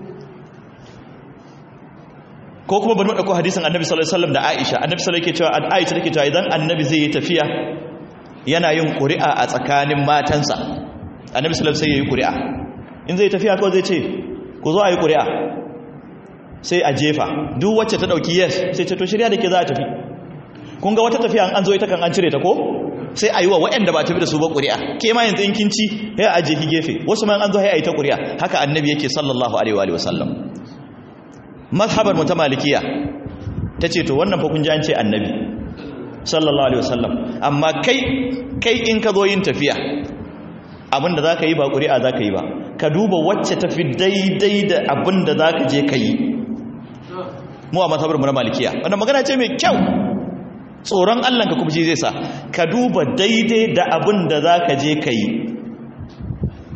ko kuma bari mu dauko hadisin Annabi sallallahu alaihi wasallam da Aisha Annabi sallallahu alaihi wasallam yake cewa Aisha take cewa idan Annabi zai yi tafiya yana yin ƙuri'a a tsakanin matansa Annabi sallallahu alaihi wasallam sai yayi ƙuri'a in zai tafiya ko zai ce ku zo a yi ƙuri'a sai a jefa duk wacce ta ɗauki yes sai ce to shirya da ke za a tafi kun ga wata tafiya an zo ita kan an cire ta ko sai a yi wa waɗanda ba tafi da su ba ƙuri'a ke ma yanzu in kinci ya a jefi gefe wasu ma an zo ya yi ta ƙuri'a haka annabi yake sallallahu alaihi wa sallam mazhabar mu ta malikiya ta ce to wannan fa kun ji an ce annabi sallallahu alaihi wa sallam amma kai kai in ka zo yin tafiya abinda za ka yi ba ƙuri'a za ka yi ba ka duba wacce tafi daidai da abin da za ka je ka yi mu a matsabar mu na malikiya wannan magana ce mai kyau tsoron allah ka kuma zai sa ka duba daidai da abin da za ka je ka yi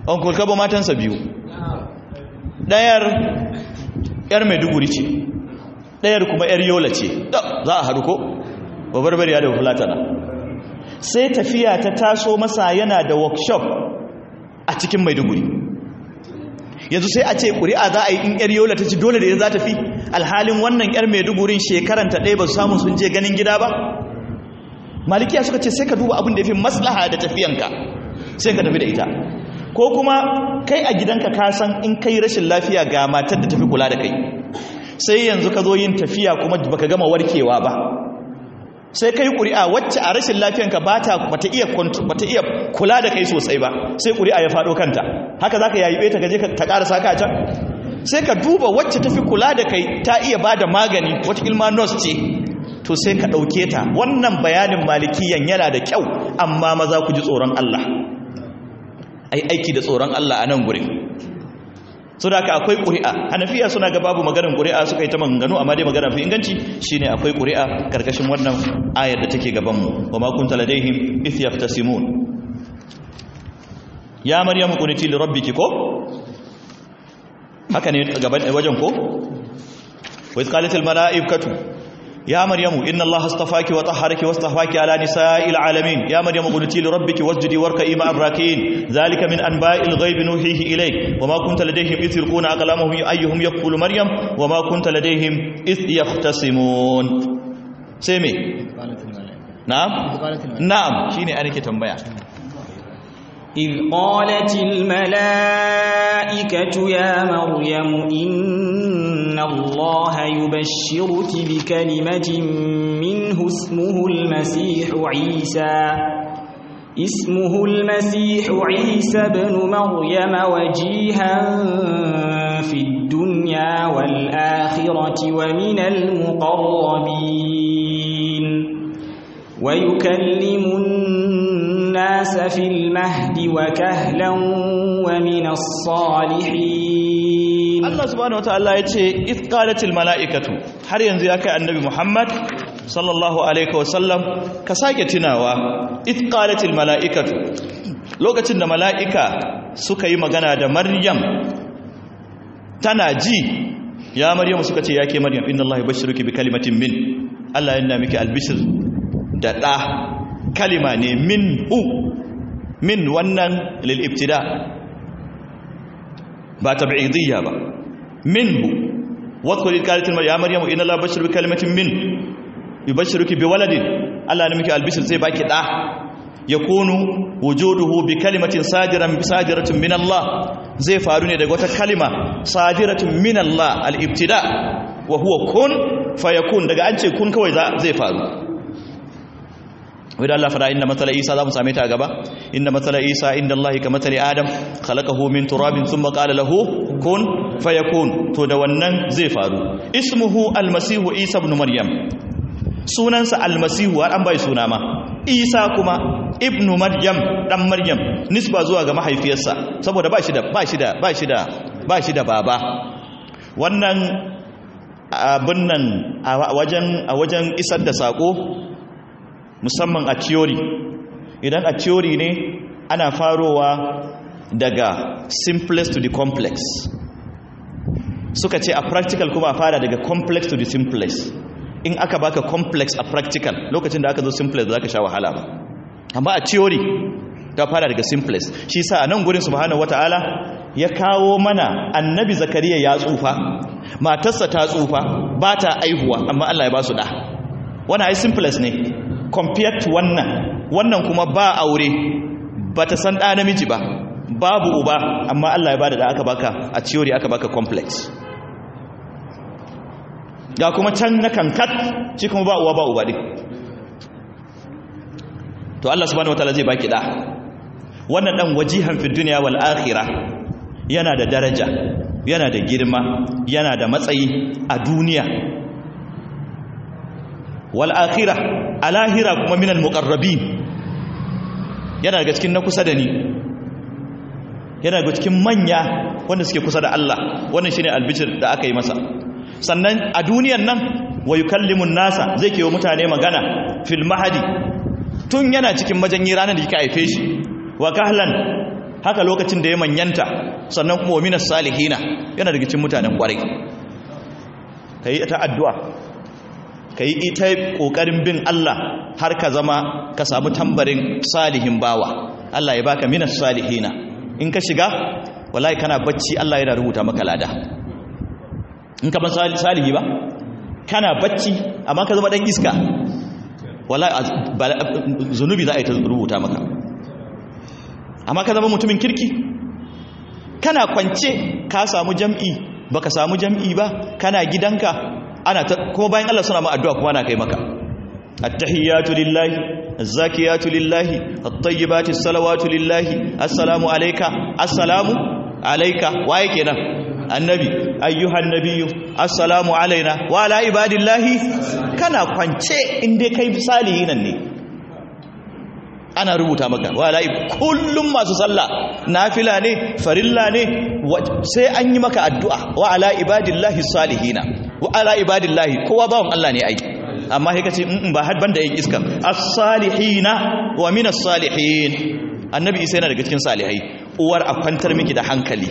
uncle kabo matansa biyu ɗayar yar maiduguri ce ɗayar kuma yar yola ce za a haɗu ko babbar ya da fulatana sai tafiya ta taso masa yana da workshop a cikin maiduguri yanzu sai a ce ƙuri'a za a yi in yar yola ta ci dole da za ta fi alhalin wannan yar maidugurin shekaranta ɗaya ba su samu sun je ganin gida ba malikiya suka ce sai ka duba abin da ya fi maslaha da tafiyanka sai ka tafi da ita ko kuma kai a gidanka ka san in kai rashin lafiya ga matar da tafi kula da kai sai yanzu ka zo yin tafiya kuma baka gama warkewa ba sai kai ƙuri'a wacce a rashin lafiyanka ba ta bata iya bata iya kula da kai sosai ba sai ƙuri'a ya faɗo kanta haka zaka yayi ta gaje ta ƙara saka a can sai ka duba wacce tafi kula da kai ta iya bada magani wata ilma nurse ce to sai ka ɗauke ta wannan bayanin malikiyan yana da kyau amma maza ku ji tsoron Allah ai aiki da tsoron Allah a nan gurin so da akwai ƙuri'a hanafiya suna ga babu maganin ƙuri'a suka yi ta maganganu amma dai magana fi inganci shine akwai ƙuri'a karkashin wannan ayar da take gabanmu wa ma kunta ladaihim if yaftasimun ya maryamu quniti li rabbiki ko haka ne gaban wajen ko wa iz qalat al malaikatu يا مريم إن الله اصطفاك وطهرك واصطفاك على نساء العالمين يا مريم قلتي لربك واسجدي واركعي مع الراكعين ذلك من أنباء الغيب نوحيه إليك وما كنت لديهم إذ يلقون أقلامهم أيهم يكفل مريم وما كنت لديهم إذ يختصمون سيمي نعم نعم شيني أنا كتنبيا إذ قالت الملائكة يا مريم إن الله يبشرك بكلمة منه اسمه المسيح عيسى اسمه المسيح عيسى بن مريم وجيها في الدنيا والآخرة ومن المقربين ويكلم الناس في المهد وكهلا ومن الصالحين Allah subhanahu wataala ya ce id qalatil malaikatu har yanzu ya kai annabi Muhammad sallallahu alaihi wasallam ka sake tunawa id qalatil malaikatu lokacin da malaika suka yi magana da Maryam tana ji ya Maryam suka ce yake Maryam inna Allah yubashshiruki bi kalimatin min Allah yana miki albishir da da kalima ne min u min wannan lil ibtida ba tab'idiyya ba minhu wadkhuli qalatil ya maryamu inna allaha bashiru bi kalimatin min yubashshiruki bi waladin Allah ne miki albishir zai baki da yakunu wujuduhu bi kalimatin sadiran bi sadiratin min Allah zai faru ne daga wata kalima sadiratin min Allah al-ibtida wa huwa kun fayakun daga an ce kun kawai zai faru wadda Allah fara inda matsala Isa za mu same ta a gaba inda matsala Isa inda Allah ka matsala Adam khalaqahu min turabin thumma qala lahu kun fayakun to da wannan zai faru ismuhu almasihu Isa ibn Maryam sunansa almasihu har an bai suna ma Isa kuma ibn Maryam dan Maryam nisba zuwa ga mahaifiyarsa saboda ba shi da ba shi da ba shi da ba shi da baba wannan abin nan a wajen a wajen isar da sako musamman a theory idan a theory ne ana farowa daga simplest to the complex suka ce a practical kuma a fara daga complex to the simplest in aka baka complex a practical lokacin da aka zo simplest za ka sha wahala ba amma a theory ta fara daga simplest shi sa a nan gurin subhanahu wata'ala ya kawo mana annabi zakariya ya tsufa matarsa ta tsufa ba ta aihuwa amma Allah ya ba su da wannan ai simplest ne compared to wannan wannan kuma ba aure ba ta san ɗa namiji ba babu uba amma Allah ya bada da aka baka a theory aka baka complex ga kuma can na kankat shi kuma ba uwa ba uba din to Allah subhanahu wataala zai baki da wannan dan wajihan fi dunya wal akhirah yana da daraja yana da girma yana da matsayi a duniya wal akhirah alahira kuma minal muqarrabin yana daga cikin na kusa da ni yana daga cikin manya wanda suke kusa da Allah wannan shine albishir da aka yi masa sannan a duniyan nan wa yukallimun nasa zai kewa mutane magana fil mahadi tun yana cikin majanyi ranar da yake haife shi wa kahlan haka lokacin da ya manyanta sannan kuma minas salihina yana daga cikin mutanen kwarai kai ta addu'a kai ita kokarin bin Allah har ka zama ka samu tambarin salihin bawa Allah ya baka minas salihina in ka shiga wallahi kana bacci Allah yana rubuta maka lada in ka ban salihi ba kana bacci amma ka zama dan iska wallahi zunubi za a yi ta rubuta maka amma ka zama mutumin kirki kana kwance ka samu jam'i baka samu jam'i ba kana gidanka ana ta kuma bayan Allah suna ma addu'a kuma ana kai maka at-tahiyatu lillahi az-zakiyatu lillahi at-tayyibatu as-salawatu lillahi assalamu alayka assalamu alayka waye kenan annabi ayyuhan nabiyyu assalamu alaina wa ala ibadillahi kana kwance inda kai salihin ne ana rubuta maka wa ala kullum masu sallah nafila ne farilla ne sai an yi maka addu'a wa ala ibadillahi salihina wa ala ibadillahi kowa bawon Allah ne ai amma sai kace in ba har banda yin iska as-salihina wa min as-salihin annabi isa yana daga cikin salihai uwar a kwantar miki da hankali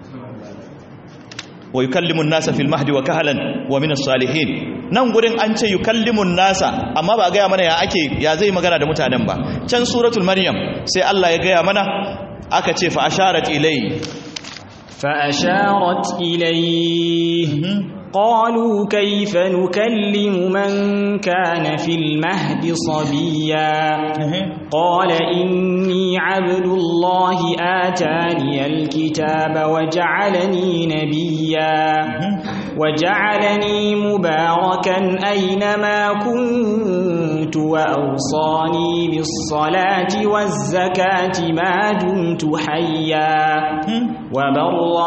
wa yukallimun nasa fil mahdi wa kahalan wa min as-salihin nan gurin an ce yukallimun nasa amma ba gaya mana ya ake ya zai magana da mutanen ba can suratul maryam sai Allah ya gaya mana aka ce fa asharat ilay fa asharat ilayhi قالوا كيف نكلم من كان في المهد صبيا قال إني عبد الله آتاني الكتاب وجعلني نبيا وجعلني مباركا أينما كنت وأوصاني بالصلاة والزكاة ما دمت حيا وبرا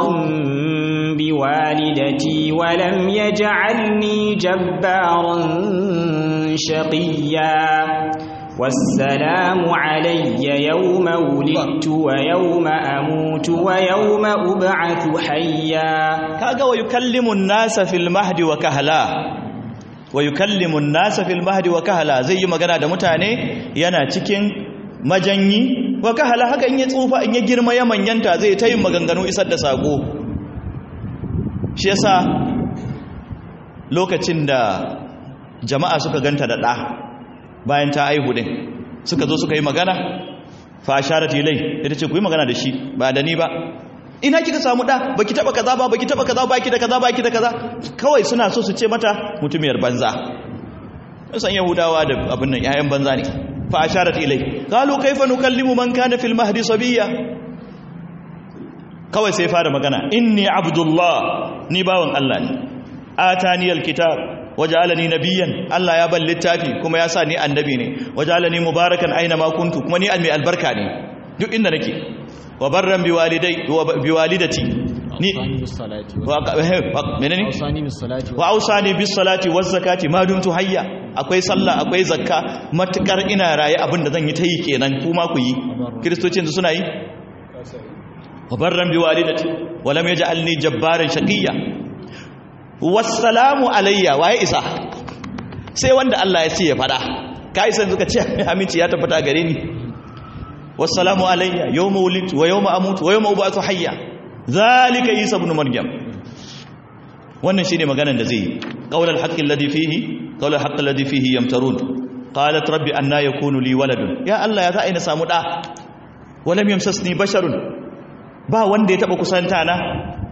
بوالدتي ولم لم يجعلني جبارا شقيا والسلام علي يوم ولدت ويوم أموت ويوم أبعث حيا كاغا ويكلم الناس في المهد وكهلا ويكلم الناس في المهد وكهلا زي magana da mutane yana cikin majanyi wa kahala haka in ya tsufa in ya girma ya manyanta zai ta yin maganganu isar da sako shi yasa lokacin da jama'a suka ganta da ɗa bayan ta aihu ɗin suka zo suka yi magana fa sharat ilai ita ce ku yi magana da shi ba da ni ba ina kika samu ɗa baki taba kaza ba baki taba kaza baki da kaza baki da kaza kawai suna so su ce mata mutumiyar banza san yahudawa da abin nan yayan banza ne fa asharat ilai qalu kayfa nukallimu man kana fil mahdi sabiya kawai sai fara magana inni abdullah ni bawan Allah ne ataniyal kitab waj'alani nabiyyan Allah ya ban littafi kuma ya sa ni annabi ne waj'alani mubarakan aina ma kuntu kuma ni mai albarka ne duk inda nake wa barran bi walidai wa bi walidati ni wa menene wa ausani bis salati waz zakati ma dumtu hayya akwai sallah akwai zakka matukar ina raye abinda zan yi ta yi kenan kuma ku yi kristocin suna yi wa barran bi walidati wa lam yaj'alni jabbaran shaqiyya wassalamu alayya waye isa sai wanda Allah ya ce ya fada kai san suka ce aminci ya tabbata gare ni wassalamu alayya yawma wulidtu wa yawma amutu wa yawma ubatu hayya zalika isa ibn maryam wannan shine maganar da zai yi qaulul haqqi alladhi fihi qaulul haqqi alladhi fihi yamtarun qalat rabbi anna yakunu li waladun ya Allah ya za ina samu da walam yamsasni basharun ba wanda ya taba kusanta na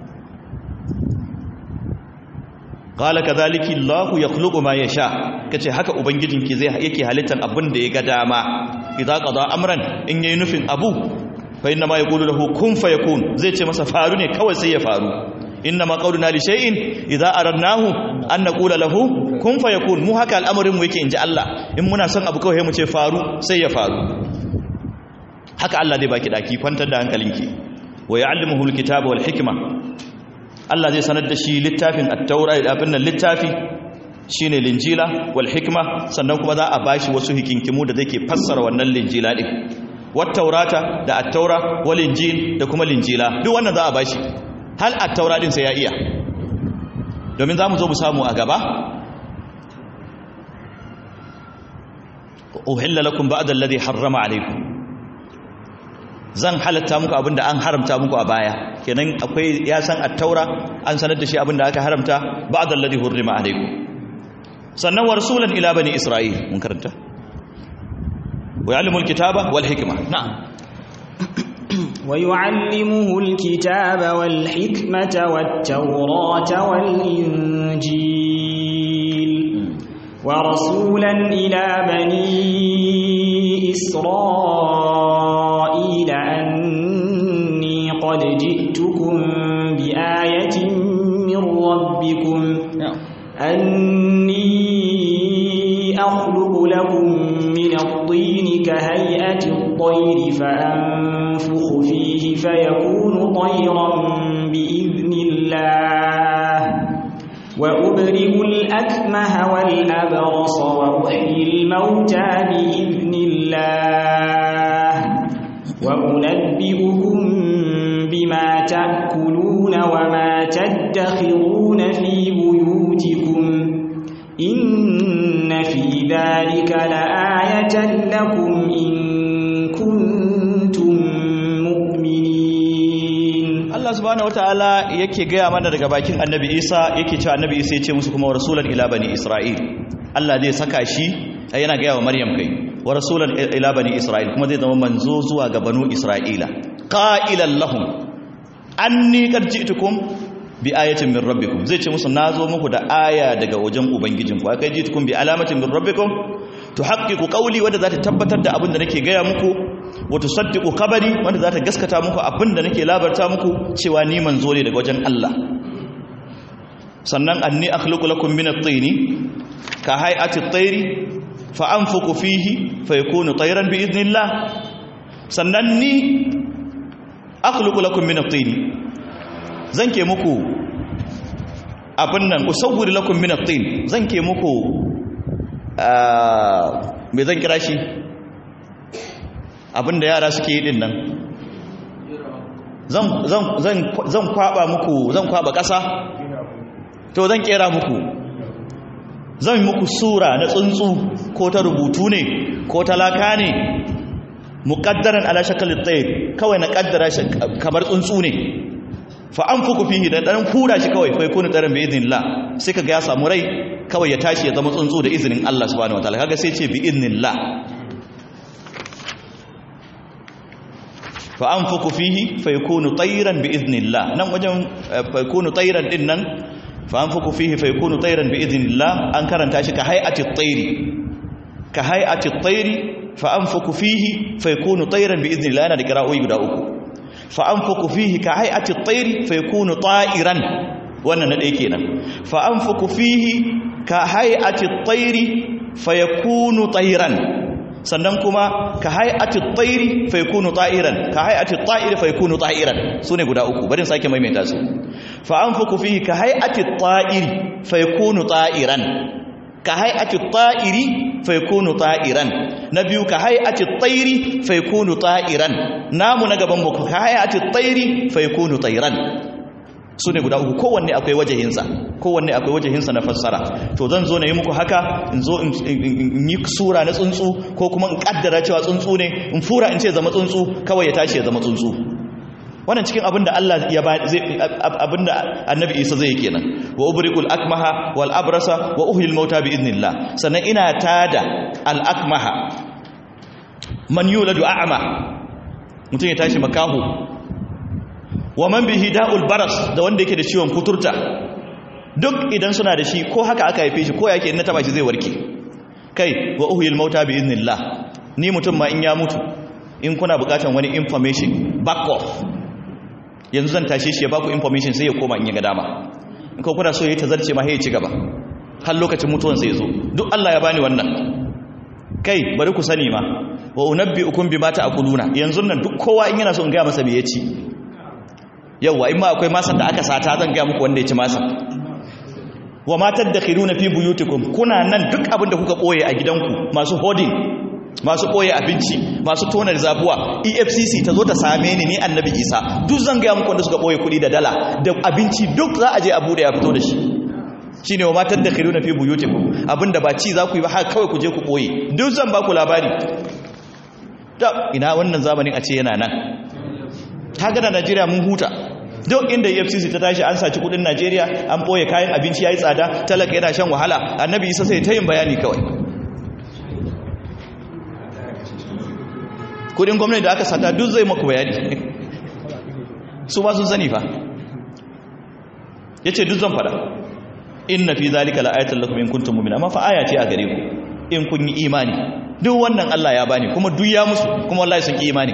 qala kadhalika Allahu yakhluqu ma yasha kace haka ubangijinki zai yake halittar abin da ya ga dama idza qada amran in yayi nufin abu fa inna ma yaqulu lahu kun fayakun zai ce masa faru ne kawai sai ya faru inna ma qawluna li shay'in idza aradnahu an naqula lahu kun fayakun mu haka al'amarin mu yake inji Allah in muna son abu kawai mu ce faru sai ya faru haka Allah zai baki daki kwantar da hankalinki wa ya'allimuhu alkitaba wal hikma Allah zai sanar da shi littafin at-taura abin nan littafi shine linjila wal hikma sannan kuma za a bashi wasu hikinkimu da zake fassara wannan linjila din wat taurata da at-taura wal injil da kuma linjila duk wannan za a bashi hal at-taura din sai ya iya domin zamu zo mu samu a gaba uhilla lakum ba'da alladhi harrama alaykum zan halatta muku abinda an haramta muku a baya kenan akwai ya san at-taura an sanar da shi abinda aka haramta ba'da alladhi hurrima alaykum sannan wa rasulan ila bani isra'il mun karanta wa ya'lamul kitaba wal hikma na'am ويعلمه الكتاب والحكمة والتوراة والإنجيل ورسولا إلى بني إسرائيل أني قد جئتكم بآية من ربكم أني أخلق لكم من الطين كهيئة الطير فأنفخ فيه فيكون طيرا بإذن الله وأبرئ الأكمه والأبرص وأحيي الموتى بإذن الله وأنبئكم بما تأكلون وما تدخرون في بيوتكم إن في ذلك لآية لكم إن كنتم مؤمنين Allah subhanahu wataala yake gaya mana daga bakin Annabi Isa yake cewa Annabi Isa ya ce musu kuma rasulan ila bani Isra'il Allah zai saka shi yana gaya wa Maryam kai wa rasulan ila bani Isra'il kuma zai zama manzo zuwa ga banu Isra'ila qailan lahum anni qad ji'tukum bi ayatin min rabbikum zai ce musu nazo muku da aya daga wajen ubangijinku akai ji'tukum bi alamatin min rabbikum tuhaqqiqu qawli wanda za ta tabbatar da abin da nake gaya muku wa tusaddiqu khabari wanda za ta gaskata muku abin da nake labarta muku cewa ni manzo ne daga wajen Allah sannan anni akhluqu lakum min at-tini ka hay'ati at-tayri fa anfuku fihi fa yakunu tayran bi idnillah sannan ni akhluqu lakum min at-tini zan ke muku abin nan usawwiru lakum min at-tin zan ke muku me zan kira shi abinda yara suke yi din nan zan kwaba muku zan kwaba ƙasa to zan kera muku zan muku sura na tsuntsu ko ta rubutu ne ko ta laka ne muƙaddaran ala shakalin tsaye kawai na ƙaddara shi kamar tsuntsu ne fa an fuku fihi da ɗan hura shi kawai fa yakunu tsarin bi idnillah sai kaga ya samu rai kawai ya tashi ya zama tsuntsu da izinin Allah subhanahu wataala kaga sai ce bi idnillah fa anfuku fihi fa yakunu tayran bi idnillah nan wajen fa yakunu tayran din nan fa anfuku fihi fa yakunu tayran bi idnillah an karanta shi ka hay'ati at-tayri ka hay'ati at-tayri fa anfuku fihi fa yakunu tayran bi idnillah yana da qira'o'i guda uku fa anfuku fihi ka hay'ati at-tayri fa yakunu ta'iran wannan na ɗaya kenan fa anfuku fihi ka hay'ati at-tayri fayakunu tayran sannan kuma ka hay'ati at-tayri fayakunu ta'iran ka hay'ati at-ta'iri fayakunu ta'iran sune guda uku bari sake maimaita su fa anfuku fihi ka hay'ati at-ta'iri fayakunu ta'iran ka hay'ati at-ta'iri fayakunu ta'iran na biyu ka hay'ati at-tayri fayakunu ta'iran namu na gaban mu ka hay'ati at-tayri fayakunu tayran su ne guda uku kowanne akwai wajahinsa kowanne akwai wajahinsa na fassara to zan zo na yi muku haka in zo in yi sura na tsuntsu ko kuma in kaddara cewa tsuntsu ne in fura in ce zama tsuntsu kawai ya tashi ya zama tsuntsu wannan cikin abin da Allah ya ba zai abin da Annabi Isa zai kenan wa ubriqul akmaha wal abrasa wa uhyil mauta bi idnillah sannan ina tada al akmaha man yuladu a'ma mutum ya tashi makahu wa man bihi da'ul baras da wanda yake da ciwon kuturta duk idan suna da shi ko haka aka haife shi ko yake in na taba shi zai warke kai wa uhyil mauta bi idnillah ni mutum ma in ya mutu in kuna bukatan wani information back off yanzu zan tashe shi ya baku information sai ya koma in ya ga dama in ko kuna so yayi tazarce ma sai ya ci gaba har lokacin mutuwan sai ya zo duk Allah ya bani wannan kai bari ku sani ma wa unabbiukum bima ta'kuluna yanzu nan duk kowa in yana so in ga masa me ya ci yauwa in ma akwai masan da aka sata zan gaya muku wanda ya ci masan wa matar da khiruna fi buyutikum kuna nan duk abin da kuka ɓoye a gidanku masu hodin masu ɓoye abinci masu tonar zabuwa efcc ta zo ta same ni ni annabi isa duk zan gaya muku wanda suka ɓoye kuɗi da dala da abinci duk za a je abu da ya fito da shi shi ne wa matar da khiruna fi buyutikum abin da ba ci za ku yi ba haka kawai ku je ku ɓoye duk zan ba ku labari ina wannan zamanin a ce yana nan ta gana najeriya mun huta duk inda efcc ta tashi an saci kudin najeriya an ɓoye kayan abinci ya yi tsada talaka yana shan wahala annabi isa sai ta yin bayani kawai kudin gwamnati da aka sata duk zai maku bayani su ba sun sani fa ya ce duk zan fada inna fi zalika la'ayatan lakum in kuntum mu'minin amma fa aya ce a gare ku in kun yi imani duk wannan Allah ya bani kuma duk ya musu kuma wallahi sun yi imani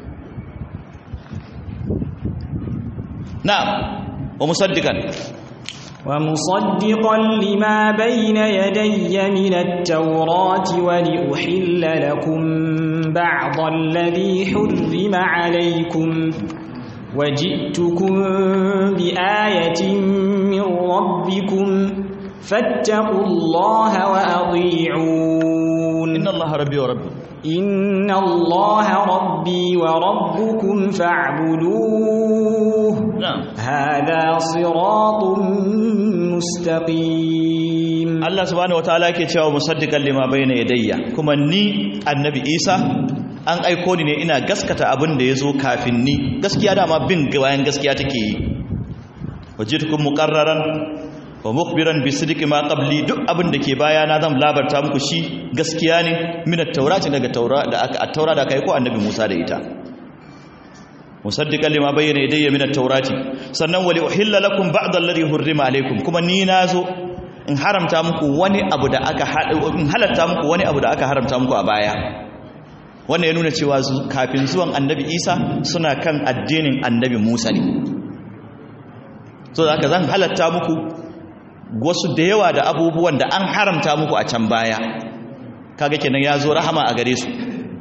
na'am wa musaddiqan ومصدقا لما بين يدي من التوراة ولأحل لكم بعض الذي حرم عليكم وجئتكم بآية من ربكم فاتقوا الله وأطيعون inna allaha rabbi wa rabbi إن الله ربي وربكم فاعبدوه na'am هذا صراط مستقيم Allah subhanahu wataala yake cewa musaddiqan lima bayna yadayya kuma ni annabi Isa an aiko ni ne ina gaskata abin da yazo kafin ni gaskiya dama bin bayan gaskiya take yi wajidkum muqarraran wa mukhbiran bi sidqi ma qabli duk abin da ke baya na zan labarta muku shi gaskiya ne min at-taurati daga taura da aka at-taura da aka aiko annabi Musa da ita musaddiqan lima bayyana yadayya min at-taurati sannan wali uhilla lakum ba'd alladhi hurrima alaykum kuma ni nazo in haramta muku wani abu da aka in halatta muku wani abu da aka haramta muku a baya wannan ya nuna cewa zu- kafin zuwan annabi Isa suna kan addinin annabi Musa ne so da haka zan halatta muku wasu da yawa da abubuwan da an haramta muku a can baya kaga kenan ya zo rahama a gare su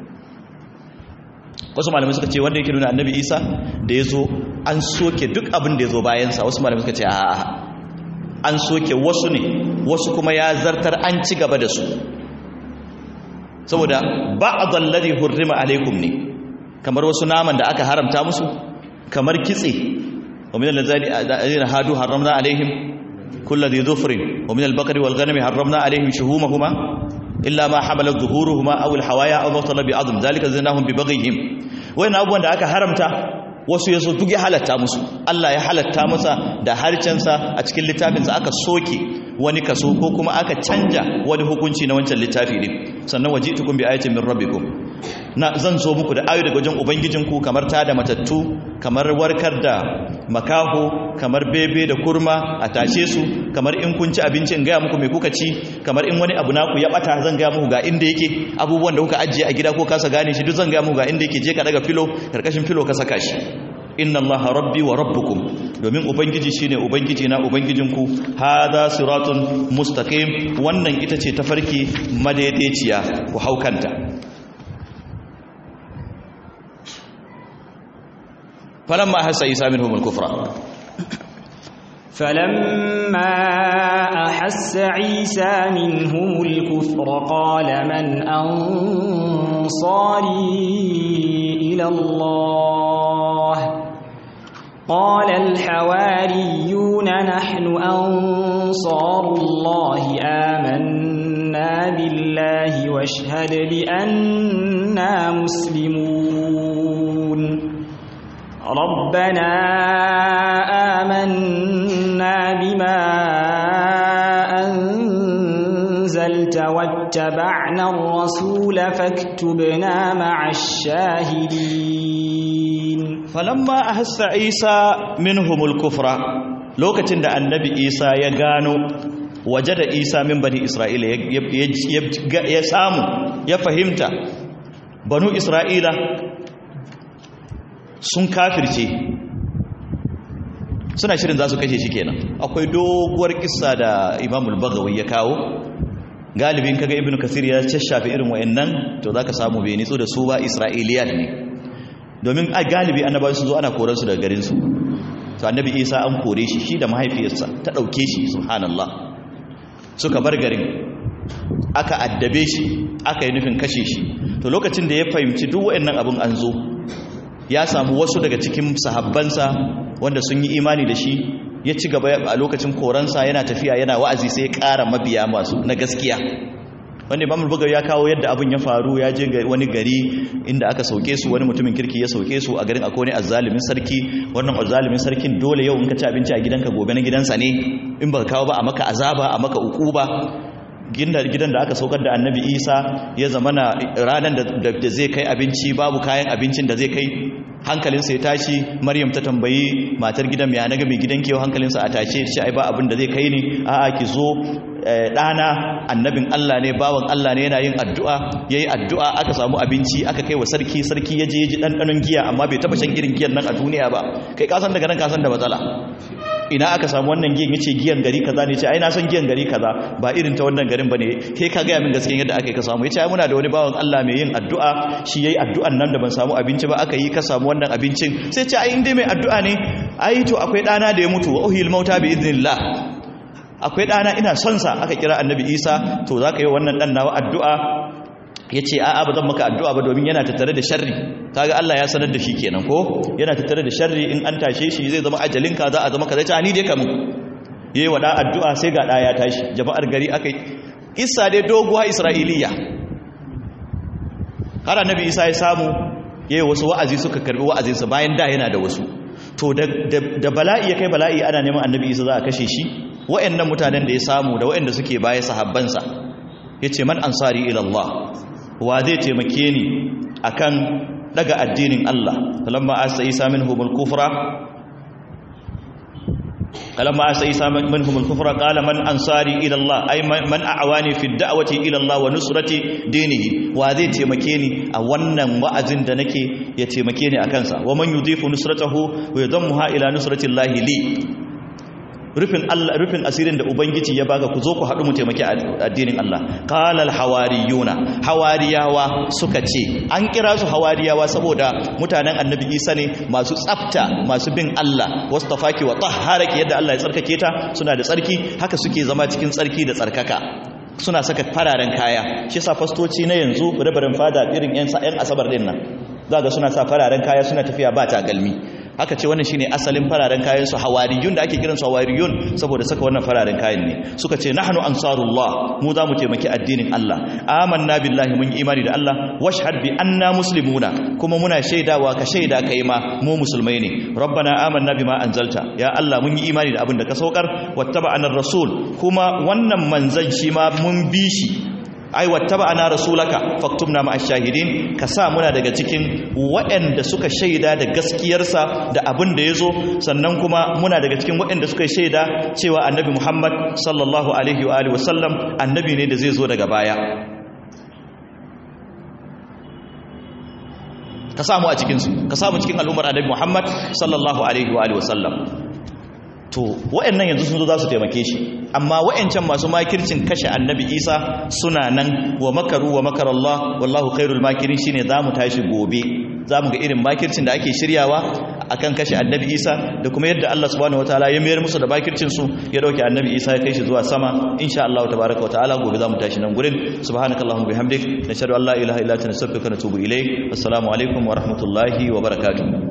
wasu malamai suka ce wanda yake nuna annabi isa da ya zo an soke duk abin da ya zo bayansa wasu malamai suka ce a'a an soke wasu ne wasu kuma ya zartar an ci gaba da su saboda ba'dhal ladhi hurrima alaikum ne kamar wasu naman da aka haramta musu kamar kitse wa min allazina hadu harramna alaihim kullu dhi dhufrin wa min al-baqari wal ghanami harramna alaihim shuhumahuma illa ma hamalat zuhuruhuma aw al-hawaya aw matala bi adm zalika zinahum bi baghihim wayan abubuwan da aka haramta wasu yaso duk ya halatta musu Allah ya halatta masa da harcensa a cikin littafinsa aka soke wani kaso ko kuma aka canja wani hukunci na wancan littafi din sannan wajitukum bi ayatin min rabbikum na zan zo muku da ayo daga wajen ubangijinku kamar ta da matattu kamar warkar da makaho kamar bebe da kurma a tashe su kamar in kun ci abinci in gaya muku mai kuka ci kamar in wani abu naku ya bata zan gaya muku ga inda yake abubuwan da kuka ajiye a gida ko kasa gane shi duk zan gaya muku ga inda yake je ka daga filo karkashin filo ka saka shi inna allaha rabbi wa rabbukum domin ubangiji shine ubangiji na ubangijinku hadha siratun mustaqim wannan ita ce tafarki madaidaiciya ku haukanta falamma hasa isa minhum al-kufra فلما أحس عيسى منهم الكفر قال من أنصاري إلى الله قال الحواريون نحن أنصار الله آمنا بالله واشهد بأننا مسلمون ربنا آمنا بما أنزلت واتبعنا الرسول فاكتبنا مع الشاهدين falamma ahassa isa minhumul kufra lokacin da annabi isa ya gano waje da isa min bani isra'ila ya samu ya fahimta banu isra'ila sun kafirce suna shirin za su kashe shi kenan akwai doguwar kissa da imamul bagawi ya kawo galibin kaga ibnu kasir ya cashafe irin wayannan to zaka samu bai nitso da su ba isra'iliyat ne domin a galibi annabawa sun zo ana koransu daga garinsu to annabi isa an kore shi shi da mahaifiyarsa ta ɗauke shi subhanallah suka bar garin aka addabe shi aka yi nufin kashe shi to lokacin da ya fahimci duk wayannan abin an zo ya samu wasu daga cikin sahabbansa wanda sun yi imani da shi ya ci gaba a lokacin koransa yana tafiya yana wa'azi sai ya ƙara mabiya masu na gaskiya wanda imam bugawi ya kawo yadda abin ya faru ya je wani gari inda aka sauke su wani mutumin kirki ya sauke su a garin akwai wani azzalimin sarki wannan azzalimin sarkin dole yau in ka ci abinci a gidanka gobe na gidansa ne in baka kawo ba a maka azaba a maka ukuba gidan da aka saukar da annabi isa ya zama na ranar da zai kai abinci babu kayan abincin da zai kai hankalinsa ya tashi maryam ta tambayi matar gidan mai anaga mai gidan kewa hankalinsa a tashe shi ai ba abin da zai kai ne a'a ki zo ɗana annabin Allah ne bawan Allah ne yana yin addu'a ya yi addu'a aka samu abinci aka kai wa sarki sarki ya je ya ji ɗanɗanon giya amma bai taɓa shan irin giyan nan a duniya ba kai kasan daga nan kasan da matsala ina aka samu wannan giyan yace giyan gari kaza ne ce ai na san giyan gari kaza ba irin ta wannan garin bane kai ka ga min gaskiya yadda aka yi ka samu yace ai muna da wani bawan Allah mai yin addu'a shi yayi addu'an nan da ban samu abinci ba aka yi ka samu wannan abincin sai ce ai inda mai addu'a ne ai to akwai dana da ya mutu wa uhil mauta bi idnillah akwai dana ina son sa aka kira annabi Isa to zaka yi wannan dan nawa addu'a yace a'a ba zan maka addu'a ba domin yana tattare da sharri kaga Allah ya sanar da shi kenan ko yana tattare da sharri in an tashe shi zai zama ajalinka za a zama kaza ta ni dai kamun yayi wada addu'a sai ga da ya tashi jama'ar gari akai Isa dai doguwa Isra'iliya har annabi Isa ya samu yayi wasu wa'azi suka karbi wa'azinsa bayan da yana da wasu to da bala'i ya kai bala'i ana neman annabi Isa za a kashe shi wa'annan mutanen da ya samu da wa'anda suke baya sahabbansa yace man ansari ila Allah wa zai taimake ni akan daga addinin Allah falamma asa isa minhum al-kufra falamma asa isa minhum al-kufra qala man ansari ila Allah ay man a'wani fi ad-da'wati ila Allah wa nusrati dinihi wa zai taimake ni a wannan wa'azin da nake ya taimake ni akan sa wa man yudhifu nusratahu wa yadammuha ila nusrati Allah li rufin Allah rufin asirin da ubangiji ya baka ku zo ku haɗu mu taimaki addinin Allah qala al hawariyuna hawariyawa suka ce an kira su hawariyawa saboda mutanen annabi Isa ne masu tsafta masu bin Allah wastafaki wa tahharaki yadda Allah ya tsarkake ta suna da tsarki haka suke zama cikin tsarki da tsarkaka suna saka fararen kaya shi yasa fastoci na yanzu rabarin fada irin yan yan asabar din nan zaka suna sa fararen kaya suna tafiya ba takalmi haka ce wannan shine asalin fararen kayan su hawariyun da ake kiransu hawariyun saboda saka wannan fararen kayan ne suka ce nahnu ansarullah mu za mu taimaki addinin Allah amanna billahi mun yi imani da Allah washhad bi anna muslimuna kuma muna shaidawa ka shaida kai ma mu musulmai ne rabbana amanna bima anzalta ya Allah mun yi imani da abin da ka saukar wattaba'ana rasul kuma wannan manzon shi ma mun bi shi ai wattaba'ana rasulaka faktubna ma'ash shahidin ka sa muna daga cikin waɗanda suka shaida da gaskiyarsa da abin da yazo sannan kuma muna daga cikin waɗanda suka shaida cewa annabi Muhammad sallallahu alaihi wa alihi wasallam annabi ne da zai zo daga baya ka samu a cikin su ka samu cikin al'ummar annabi Muhammad sallallahu alaihi wa alihi wasallam to waɗannan yanzu sun zo za su taimake shi amma waɗancan masu makircin kashe annabi isa suna nan wa makaru wa makar Allah wallahu khairul makirin shine za mu tashi gobe za mu ga irin makircin da ake shiryawa akan kashe annabi isa da kuma yadda Allah subhanahu wataala ya mayar musu da makircin su ya dauke annabi isa ya kai shi zuwa sama insha Allah tabaaraka wa ta'ala gobe za mu tashi nan gurin subhanakallahumma bihamdik nashhadu an la ilaha illa anta nastaghfiruka wa natubu ilayk assalamu alaikum wa rahmatullahi wa barakatuh